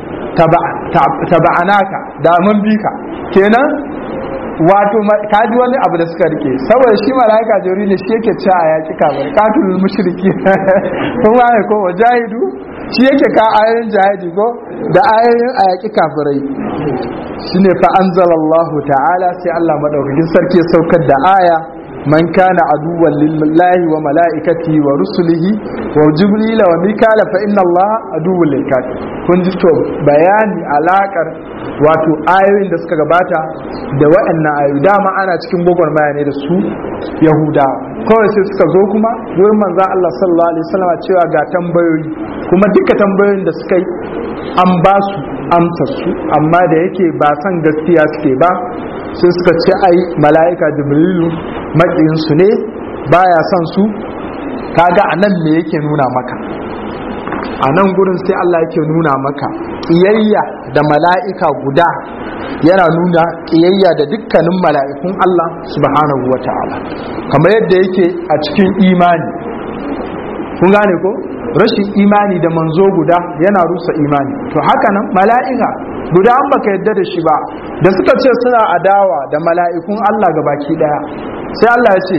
taba'anaka da mun bi ka kenan wato kaji wani abu da suka rike saboda shi malaika jori ne shi yake cewa a yaki kamar katulul mushriki kun gane ko wajahidu shi yake ka ayoyin jihadi ko da ayoyin a yaki kafirai shine fa anzalallahu ta'ala sai Allah madaukakin sarki ya saukar da aya man kana aduwwan lillahi wa mala'ikati wa rusulihi wa jibril wa mikala fa inna allaha aduwwul lil kafir kun ji to bayani alakar wato ayoyin da suka gabata da waɗannan ayoyi dama ana cikin gwagwarmaya ne da su yahudawa kawai sai suka zo kuma wurin manzan Allah sallallahu alaihi wasallam cewa ga tambayoyi kuma duka tambayoyin da suka yi an ba su amsar su amma da yake ba san gaskiya suke ba sai suka ce ai mala'ika jibrilu maƙiyinsu ne baya son su kaga a nan me yake nuna maka a nan gurin sai Allah yake nuna maka ƙiyayya da mala'ika guda yana nuna ƙiyayya da dukkanin mala'ikun Allah subhanahu wa ta'ala kamar yadda yake a cikin imani kun gane ko rashin imani da manzo guda yana rusa imani to haka nan mala'ika guda an baka yadda da shi ba da suka ce suna adawa da mala'ikun Allah ga baki daya sai Allah ya ce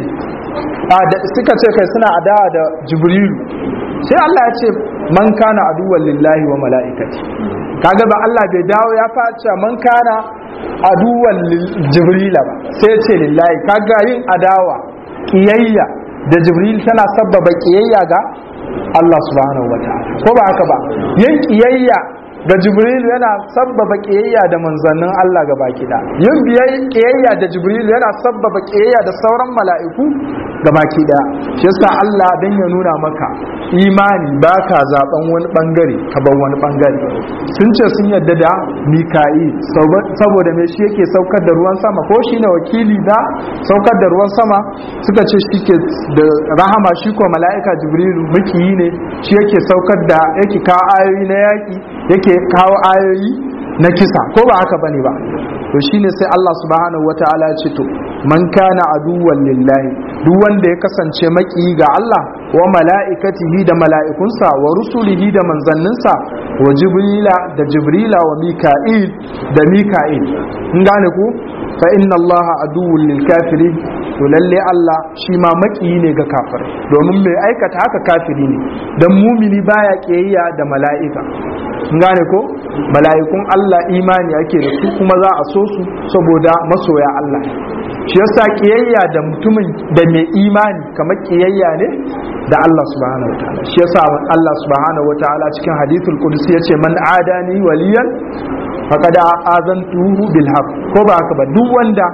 suka ce kai suna adawa da jibrilu sai Allah ya ce man kana aduwwan lillahi wa mala'ikati kaga ba Allah bai dawo ya face man kana aduwwan jibrila ba sai ya ce lillahi kaga yin adawa kiyayya da jibril tana sabbaba kiyayya ga Allah subhanahu wa ta'ala ko ba haka ba yin kiyayya ga jibril yana sabbaba kiyayya da manzannin Allah ga baki da yin biyayya kiyayya da jibril yana sabbaba kiyayya da sauran mala'iku ga baki da shi yasa Allah dan ya nuna maka imani baka zaben wani bangare ka bar wani bangare sun ce sun yadda da mika'i saboda me shi yake saukar da ruwan sama ko shine wakili da saukar da ruwan sama suka ce shi ke da rahama shi ko mala'ika jibrilu mukiyi ne shi yake saukar da yake kawo ayoyi na yaki yake kawo ayoyi na kisa ko ba haka bane ba to shine sai Allah subhanahu wataala ya ce to man kana aduwwan lillahi duk wanda ya kasance maki ga Allah wa mala'ikatihi da mala'ikunsa wa rusulihi da manzanninsa wa jibrila da jibrila wa mika'il da mika'il in gane ku fa inna Allah aduwwul lil kafirin to lalle Allah shi ma maki ne ga kafirai domin mai aikata haka kafiri ne dan mumini baya kiyayya da mala'ika gane ko mala'ikun Allah imani ake da su kuma za a so su saboda masoya Allah shi yasa kiyayya da mutumin da mai imani kamar kiyayya ne da Allah subhanahu wa ta'ala shi yasa Allah subhanahu wa ta'ala cikin hadithul qudsi yace man adani waliyan faqad azantuhu bil haqq ko ba haka ba duk wanda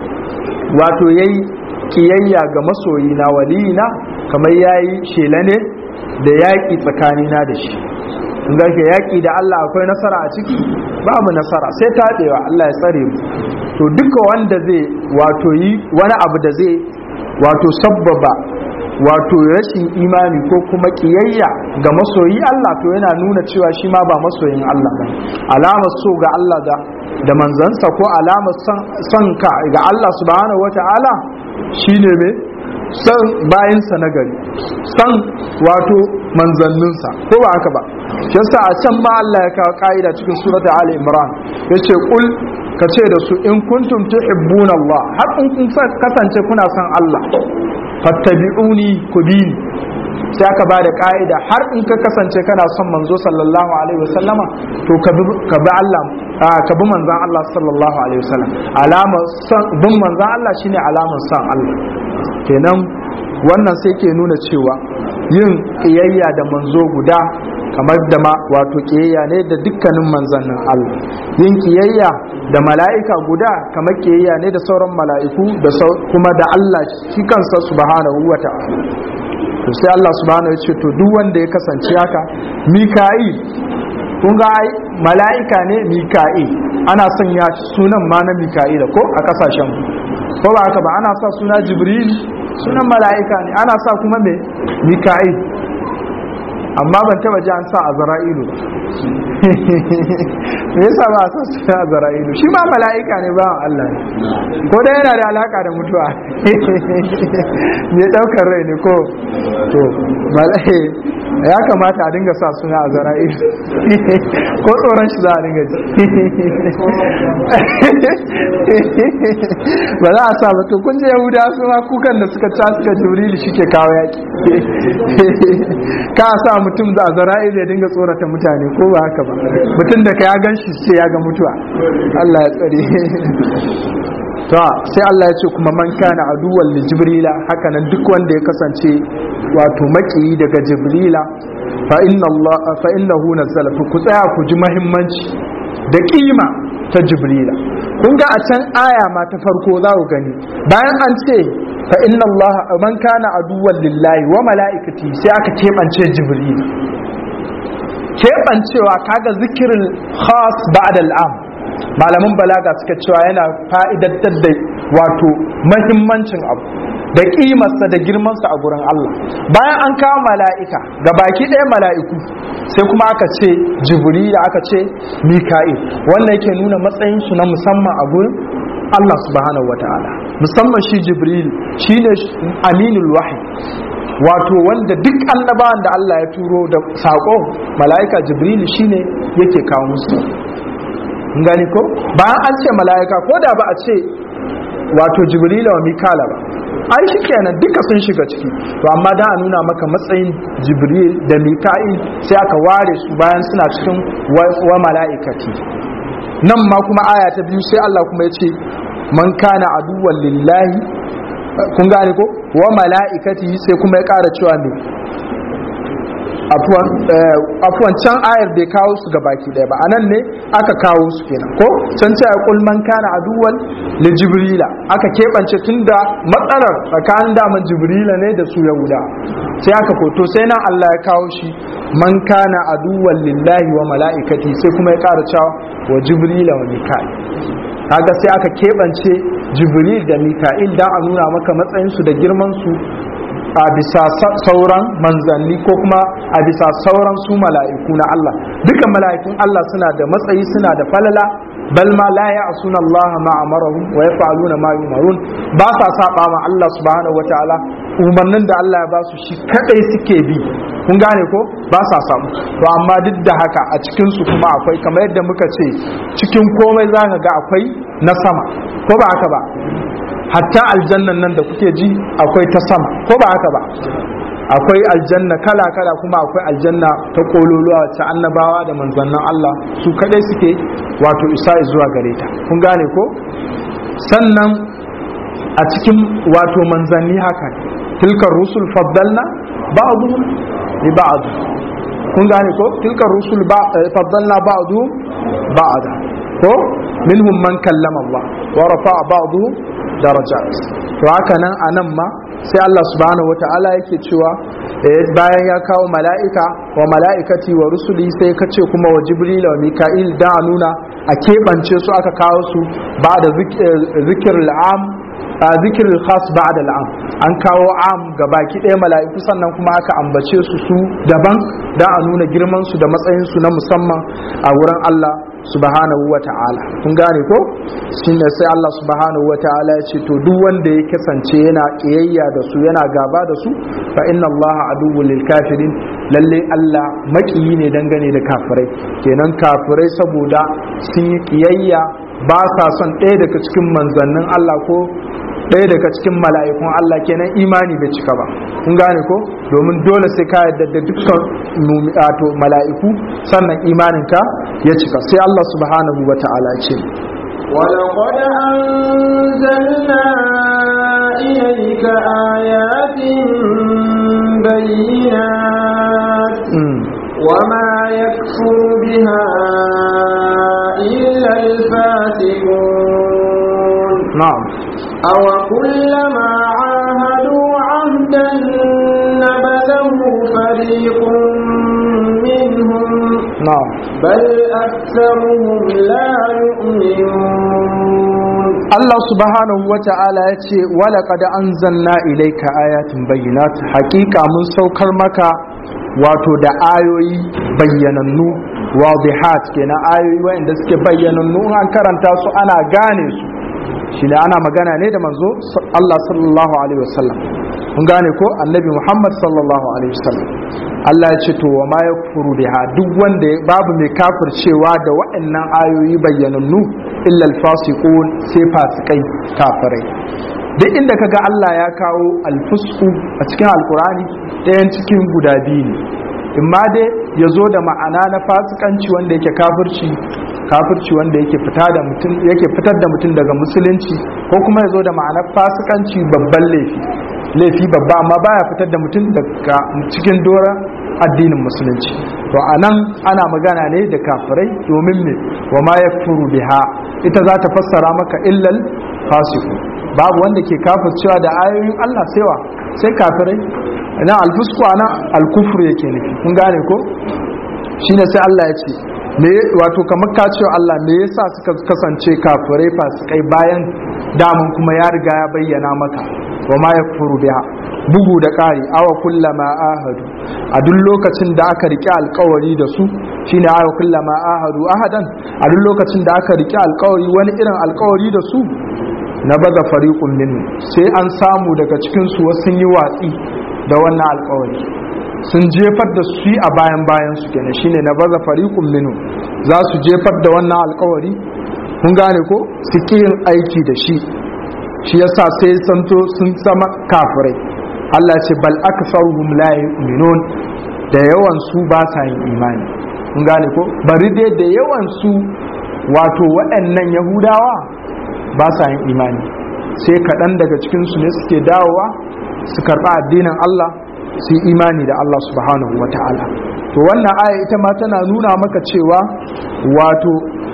wato yayi kiyayya ga masoyina waliyina kamar yayi shela ne da yaƙi tsakanina da shi in ga yaƙi da Allah akwai nasara a ciki babu nasara sai taɗewa Allah ya tsare mu to duka wanda zai wato yi wani abu da zai wato sabbaba wato rashin imani ko kuma kiyayya ga masoyi Allah to yana nuna cewa shi ma ba masoyin Allah ba alamar so ga Allah da da manzansa ko alamar son ka ga Allah subhanahu wata'ala shine me san bayansa na gari san wato manzanninsa ko ba haka ba shi yasa a can ma Allah ya kawo ka'ida cikin surata Ali Imran yace kul ka ce da su in kuntum tuhibbuna Allah har in kun kasance kuna son Allah fattabi'uni ku bi ni sai aka ba da ka'ida har in ka kasance kana son manzo sallallahu alaihi wasallama to ka bi Allah ka bi manzon Allah sallallahu alaihi wasallam alama son bin manzon Allah shine alamar son Allah kenan wannan sai ke nuna cewa yin kiyayya da manzo guda kamar da ma wato kiyayya ne da dukkanin manzannin Allah yin kiyayya da mala'ika guda kamar kiyayya ne da sauran mala'iku da kuma da Allah shi kansa subhanahu wa ta'ala to sai Allah subhanahu ya ce to duk wanda ya kasance haka mika'il kun ga ai mala'ika ne mika'il ana sanya sunan ma na mika'il ko a kasashen ko ba haka ba ana sa suna jibril sunan mala'ika ne ana sa kuma me mika'il amma ban taba ji an sa azra'ilu ba me yasa ba a sa suna azra'ilu shi ma mala'ika ne ba Allah ne ko dai yana da alaka da mutuwa me daukar rai ne ko to mala'ika ya kamata a dinga sa suna azra'ilu ko tsoron shi za a dinga ji ba za a sa ba to kun je yahuda su ma kukan da suka ca suka jibril shi ke kawo yaki ka sa mutum da azra'il ya dinga tsorata mutane ko ba haka ba mutum da ka ya gan shi sai ya ga mutuwa Allah ya tsare to sai Allah ya ce kuma man kana aduwwan li jibrila haka nan duk wanda ya kasance wato makiyi daga jibrila fa inna Allah fa innahu nazzala ku tsaya ku ji muhimmanci da kima ta jibrila kun ga a can aya ma ta farko za ku gani bayan an ce fa inna Allah man kana aduwwan lillahi wa mala'ikati sai aka kebance jibrila kebancewa kaga zikirin khas ba'da al'am malaman balaga suka cewa yana fa'idattar da wato mahimmancin abu da kimarsa da girmansa a gurin Allah bayan an kawo mala'ika ga baki ɗaya mala'iku sai kuma aka ce jibril aka ce mika'il wannan yake nuna matsayinsu na musamman a gurin Allah subhanahu wa ta'ala musamman shi jibril shine aminul wahyi wato wanda duk annabawan da Allah ya turo da saƙo mala'ika jibril shine yake kawo musu gani ko bayan an ce mala'ika ko da ba a ce wato jibrila wa mikala ba ai shi kenan duka sun shiga ciki to amma da a nuna maka matsayin jibril da mika'il sai aka ware su bayan suna cikin wa mala'ikati nan ma kuma aya ta biyu sai Allah kuma ya ce man kana aduwwan lillahi kun gane ko wa mala'ikati sai kuma ya ƙara cewa ne afuwan can ayar bai kawo su ga baki ɗaya ba anan ne aka kawo su kenan ko can ce ya kul man kana aduwan li jibrila aka keɓance tunda matsalar tsakanin daman jibrila ne da su yahuda sai aka koto sai nan Allah ya kawo shi man kana aduwan lillahi wa mala'ikati sai kuma ya ƙara cewa wa jibrila wa mika'il kaga sai aka keɓance jibril da mika'il dan a nuna maka matsayinsu da girmansu a bisa sauran manzanni ko kuma a bisa sauran su mala'iku na Allah duka mala'ikun Allah suna da matsayi suna da falala bal ma la ya'suna Allah ma amarahum wa yaf'aluna ma yumarun ba sa saba ma Allah subhanahu wataala umarnin da Allah ya ba su shi kadai suke bi kun gane ko ba sa samu to amma duk da haka a cikin su kuma akwai kamar yadda muka ce cikin komai zaka ga akwai na sama ko ba haka ba hatta aljannan nan da kuke ji akwai ta sama ko ba haka ba akwai aljanna kala kala kuma akwai aljanna ta kololuwa ta annabawa da manzannin Allah su kadai suke wato isa zuwa gare ta kun gane ko sannan a cikin wato manzanni haka tilkar rusul faddalna ba'dhum li ba'd kun gane ko tilkar rusul faddalna ba'dhum ba'da ko minhum man kallama Allah wa rafa'a ba'dhum darajat to haka nan anan ma sai Allah subhanahu wata'ala yake cewa bayan ya kawo mala'ika wa mala'ikati wa rusuli sai ka ce kuma wa jibril wa mika'il da nuna a keɓance su aka kawo su ba da zikir al'am a zikir khas ba da al'am an kawo am ga baki ɗaya mala'iku sannan kuma aka ambace su su daban da a nuna girman su da matsayin su na musamman a wurin Allah subhanahu wa ta'ala kun gane ko shine sai Allah subhanahu wa ta'ala ya ce to duk wanda ya kasance yana kiyayya da su yana gaba da su fa inna Allah aduwwul lil kafirin lalle Allah makiyi ne dangane da kafirai kenan kafirai saboda sun yi kiyayya ba sa son ɗaya daga cikin manzannin Allah ko ɗaya daga cikin mala'ikun Allah kenan imani bai cika ba kun gane ko domin dole sai ka yarda da dukkan to mala'iku sannan imaninka ya cika sai Allah subhanahu wa ta'ala ce ولقد أنزلنا إليك آيات بينات mm. وما يكفر بها إلا الفاسقون na'am أو كلما عاهدوا عهدا نبذه فريق منهم na'am بل أكثرهم لا يؤمنون Allah subhanahu wa ta'ala ya ce wala kada an zanna ilaika ayatin bayyinat hakika mun saukar maka wato da ayoyi bayyanannu wadihat kenan ayoyi wanda suke bayyanannu in an karanta su ana gane su shi ne ana magana ne da manzo Allah sallallahu alaihi wasallam mun gane ko annabi Muhammad sallallahu alaihi wasallam Allah ya ce to wa ma yakfuru biha duk wanda ya- babu mai kafircewa da waɗannan ayoyi bayyanannu illa alfasiqun sai fasikai kafirai duk inda kaga Allah ya kawo alfusku a cikin alkurani ɗayan cikin guda biyu ne imma dai ya zo da ma'ana na fasikanci wanda yake kafirci kafirci wanda yake fita da mutum yake fitar da mutum daga musulunci ko kuma ya zo da ma'anar fasikanci babban laifi laifi babba amma baya fitar da mutum daga cikin dora addinin musulunci to anan ana magana ne da kafirai domin me wa ma yakfuru biha ita za ta fassara maka illal fasiku babu wanda ke kafircewa da ayoyin Allah sai wa sai kafirai nan alfusku ana alkufur yake nufi kun gane ko shine sai Allah ya ce me wato kamar ka ce Allah me yasa suka kasance kafirai fasikai bayan damun kuma ya riga ya bayyana maka wa ma yakfuru biha bugu da ƙari awa kullama ahadu a duk lokacin da aka rike alkawari da su shine awa kullama ahadu ahadan a duk lokacin da aka rike alkawari wani irin alkawari da su na baza fariqun minhu sai an samu daga cikin su wasu sun yi watsi da wannan alkawari sun jefar da su a bayan bayan su kenan shine na baza fariqun minhu za su jefar da wannan alkawari kun gane ko su ki yin aiki da shi shi yasa sai santo sun zama kafirai Allah ce bal aktsaruhum la yu'minun da yawan su ba sa yin imani kun gane ko bari dai da yawan su wato waɗannan yahudawa ba sa yin imani sai kaɗan daga cikinsu ne suke dawowa su karɓa addinin Allah su yi imani da Allah subhanahu wa ta'ala to wannan aya ita ma tana nuna maka cewa wato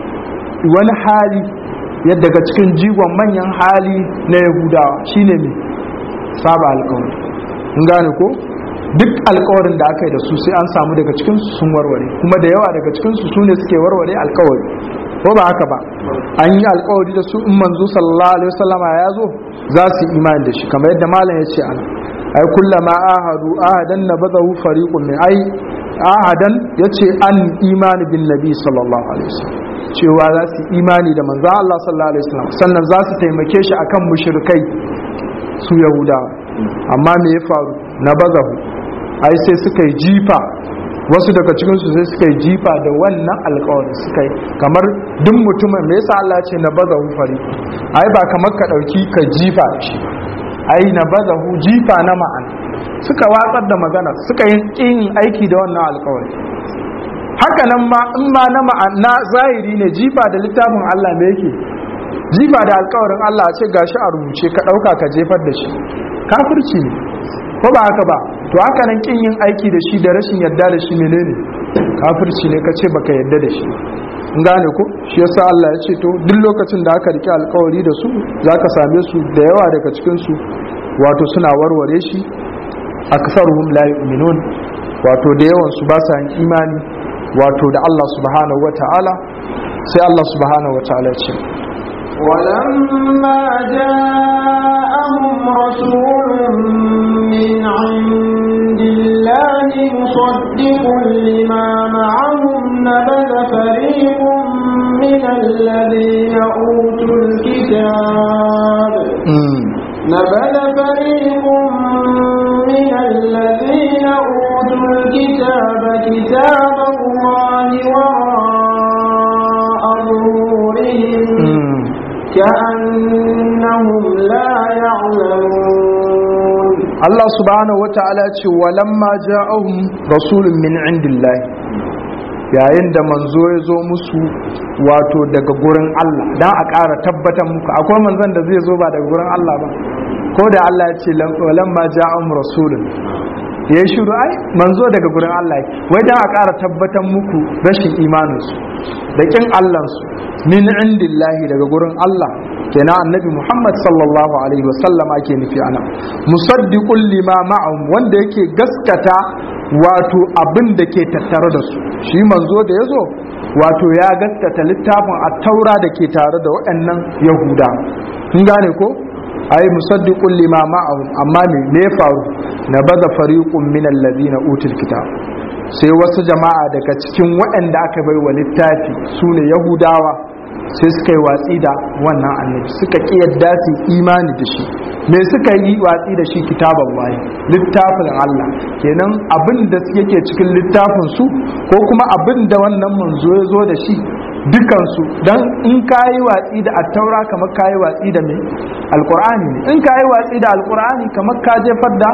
wani hali yadda daga cikin jigon manyan hali na yahudawa shine mai saba alkawari in gane ko duk alkawarin da aka yi da su sai an samu daga cikinsu sun warware kuma da yawa daga cikinsu su ne suke warware alkawari ko ba haka ba an yi alkawari da su in manzo sallallahu alaihi wasallama ya zo za su yi imani da shi kamar yadda malam ya ce ana ai kullama ahadu ahadan nabadahu fariqun min ai ahadan yace an imani bin nabi sallallahu alaihi wasallam cewa za su yi imani da manzo Allah sallallahu alaihi wasallam sannan za su taimake shi akan mushrikai su yahudawa amma me ya faru nabazahu ai sai suka yi jifa wasu daga cikinsu sai suka yi jifa da wannan alkawarin suka yi kamar duk mutumin me yasa Allah ce na baza fari ai ba kamar ka dauki ka jifa shi ai na baza jifa na ma'ana suka watsar da magana suka yi kin aiki da wannan alkawari haka nan ma in ma na ma'ana zahiri ne jifa da littafin Allah me yake jifa da alkawarin Allah a ce gashi a rubuce ka dauka ka jefar da shi kafirci ne ko ba haka ba to haka nan kin yin aiki da shi da rashin yadda da shi menene kafirci ne kace baka yadda da shi in gane ko shi yasa Allah ya ce to duk lokacin da aka rike alkawari da su zaka same su da yawa daga cikin su wato suna warware shi aksaruhum la yu'minun wato da yawan su ba sa yin imani wato da Allah subhanahu wataala sai Allah subhanahu wataala ya ce ولما جاءهم رسول من عند الله مصدق لما معهم نبذ فريق من الذين أوتوا الكتاب نبذ فريق من الذين أوتوا الكتاب كتاب الله وراء ظهورهم كأنهم لا يعلمون Allah subhanahu wata'ala ce walamma ja'ahum rasulun min indillahi yayin da manzo ya zo musu wato daga gurin Allah dan a ƙara tabbatar muku akwai manzon da zai zo ba daga gurin Allah ba ko da Allah ya ce walamma ja'ahum rasulun ya shiru ai manzo daga gurin Allah wai dan a ƙara tabbatar muku rashin imaninsu da kin Allahnsu min indillahi daga gurin Allah kenan annabi Muhammad sallallahu alaihi wasallam ake nufi ana musaddiqul lima ma'ahum wanda yake gaskata wato abin da ke tattare da su shi manzo da yazo wato ya gaskata littafin at-taura da ke tare da waɗannan yahuda kun gane ko ai musaddiqul lima ma'ahum amma me me faru nabada fariqun min alladhina utul kitab sai wasu jama'a daga cikin waɗanda aka bai wa littafi sune yahudawa sai suka yi watsi da wannan annabi suka ƙi yadda su imani da shi me suka yi watsi da shi kitaban waye littafin Allah kenan abin da yake cikin littafin su ko kuma abin da wannan manzo ya zo da shi dukansu don in ka yi watsi da attaura kamar ka yi watsi da mai alkur'ani ne in ka yi watsi da alkur'ani kamar ka jefar da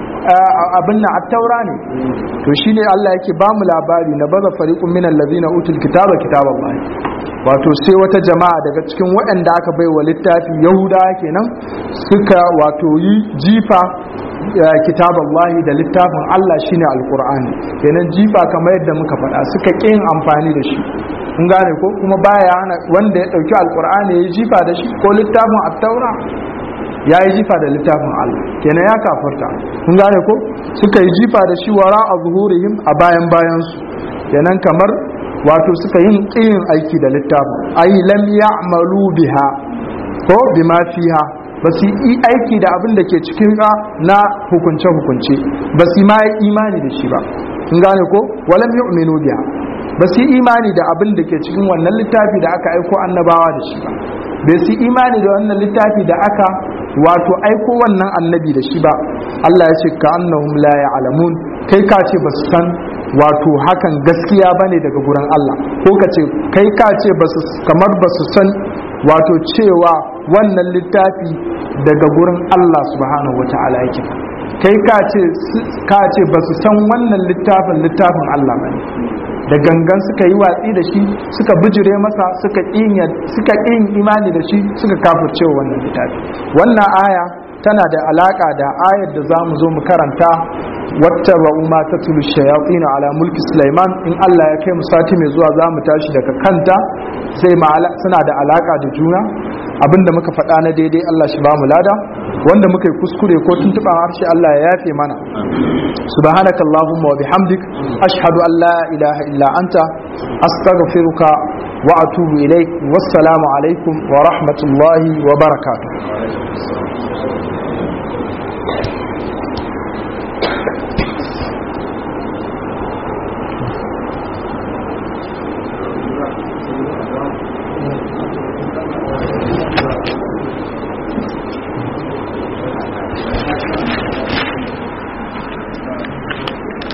abin na attaura ne to shine Allah yake ba mu labari na baza fariqun min allazina utul kitaba kitaban waye wato sai wata jama'a daga cikin waɗanda aka bai wa littafi yahuda kenan suka wato yi jifa kitaban lahi da littafin Allah shine alkur'ani kenan jifa kamar yadda muka faɗa suka ƙin amfani da shi kun gane ko kuma baya hana wanda ya ɗauki alkur'ani ya yi jifa da shi ko littafin attaura ya yi jifa da littafin Allah kenan ya kafarta kun gane ko suka yi jifa da shi wara a zuhurihim a bayan bayansu kenan kamar wato suka yin ƙiyin aiki da littafin ai lam ya'malu biha ko bima fiha ba su yi aiki da abin da ke cikin na hukunce hukunce ba su ma yi imani da shi ba kun gane ko walam yu'minu biha ba su yi imani da abin da ke cikin wannan littafi da aka aiko annabawa da shi ba bai su imani da wannan littafi da aka wato aiko wannan annabi da shi ba Allah ya ce ka annahum la ya'lamun kai ka ce ba su san wato hakan gaskiya bane daga gurin Allah ko ka ce kai ka ce kamar ba su san wato cewa wannan littafi daga gurin Allah subhanahu wata'ala yake kai ka ce ka ce ba su san wannan littafin littafin Allah bane da gangan suka yi watsi da shi suka bijire masa suka suka ƙin imani da shi suka kafirce wannan littafi wannan aya tana da alaka da ayar da za mu zo mu karanta wata ba'u ma ta tulu shayatina ala mulki Sulaiman in Allah ya kai mu sati mai zuwa za mu tashi daga kanta sai suna da alaka da juna abinda muka faɗa na daidai Allah shi ba mu lada wanda muka yi kuskure ko tuntuɓa harshe Allah ya yafe mana subhanakallahumma wa bihamdik ashhadu an la ilaha illa anta astaghfiruka wa atubu ilaik wassalamu alaikum wa rahmatullahi wa barakatuh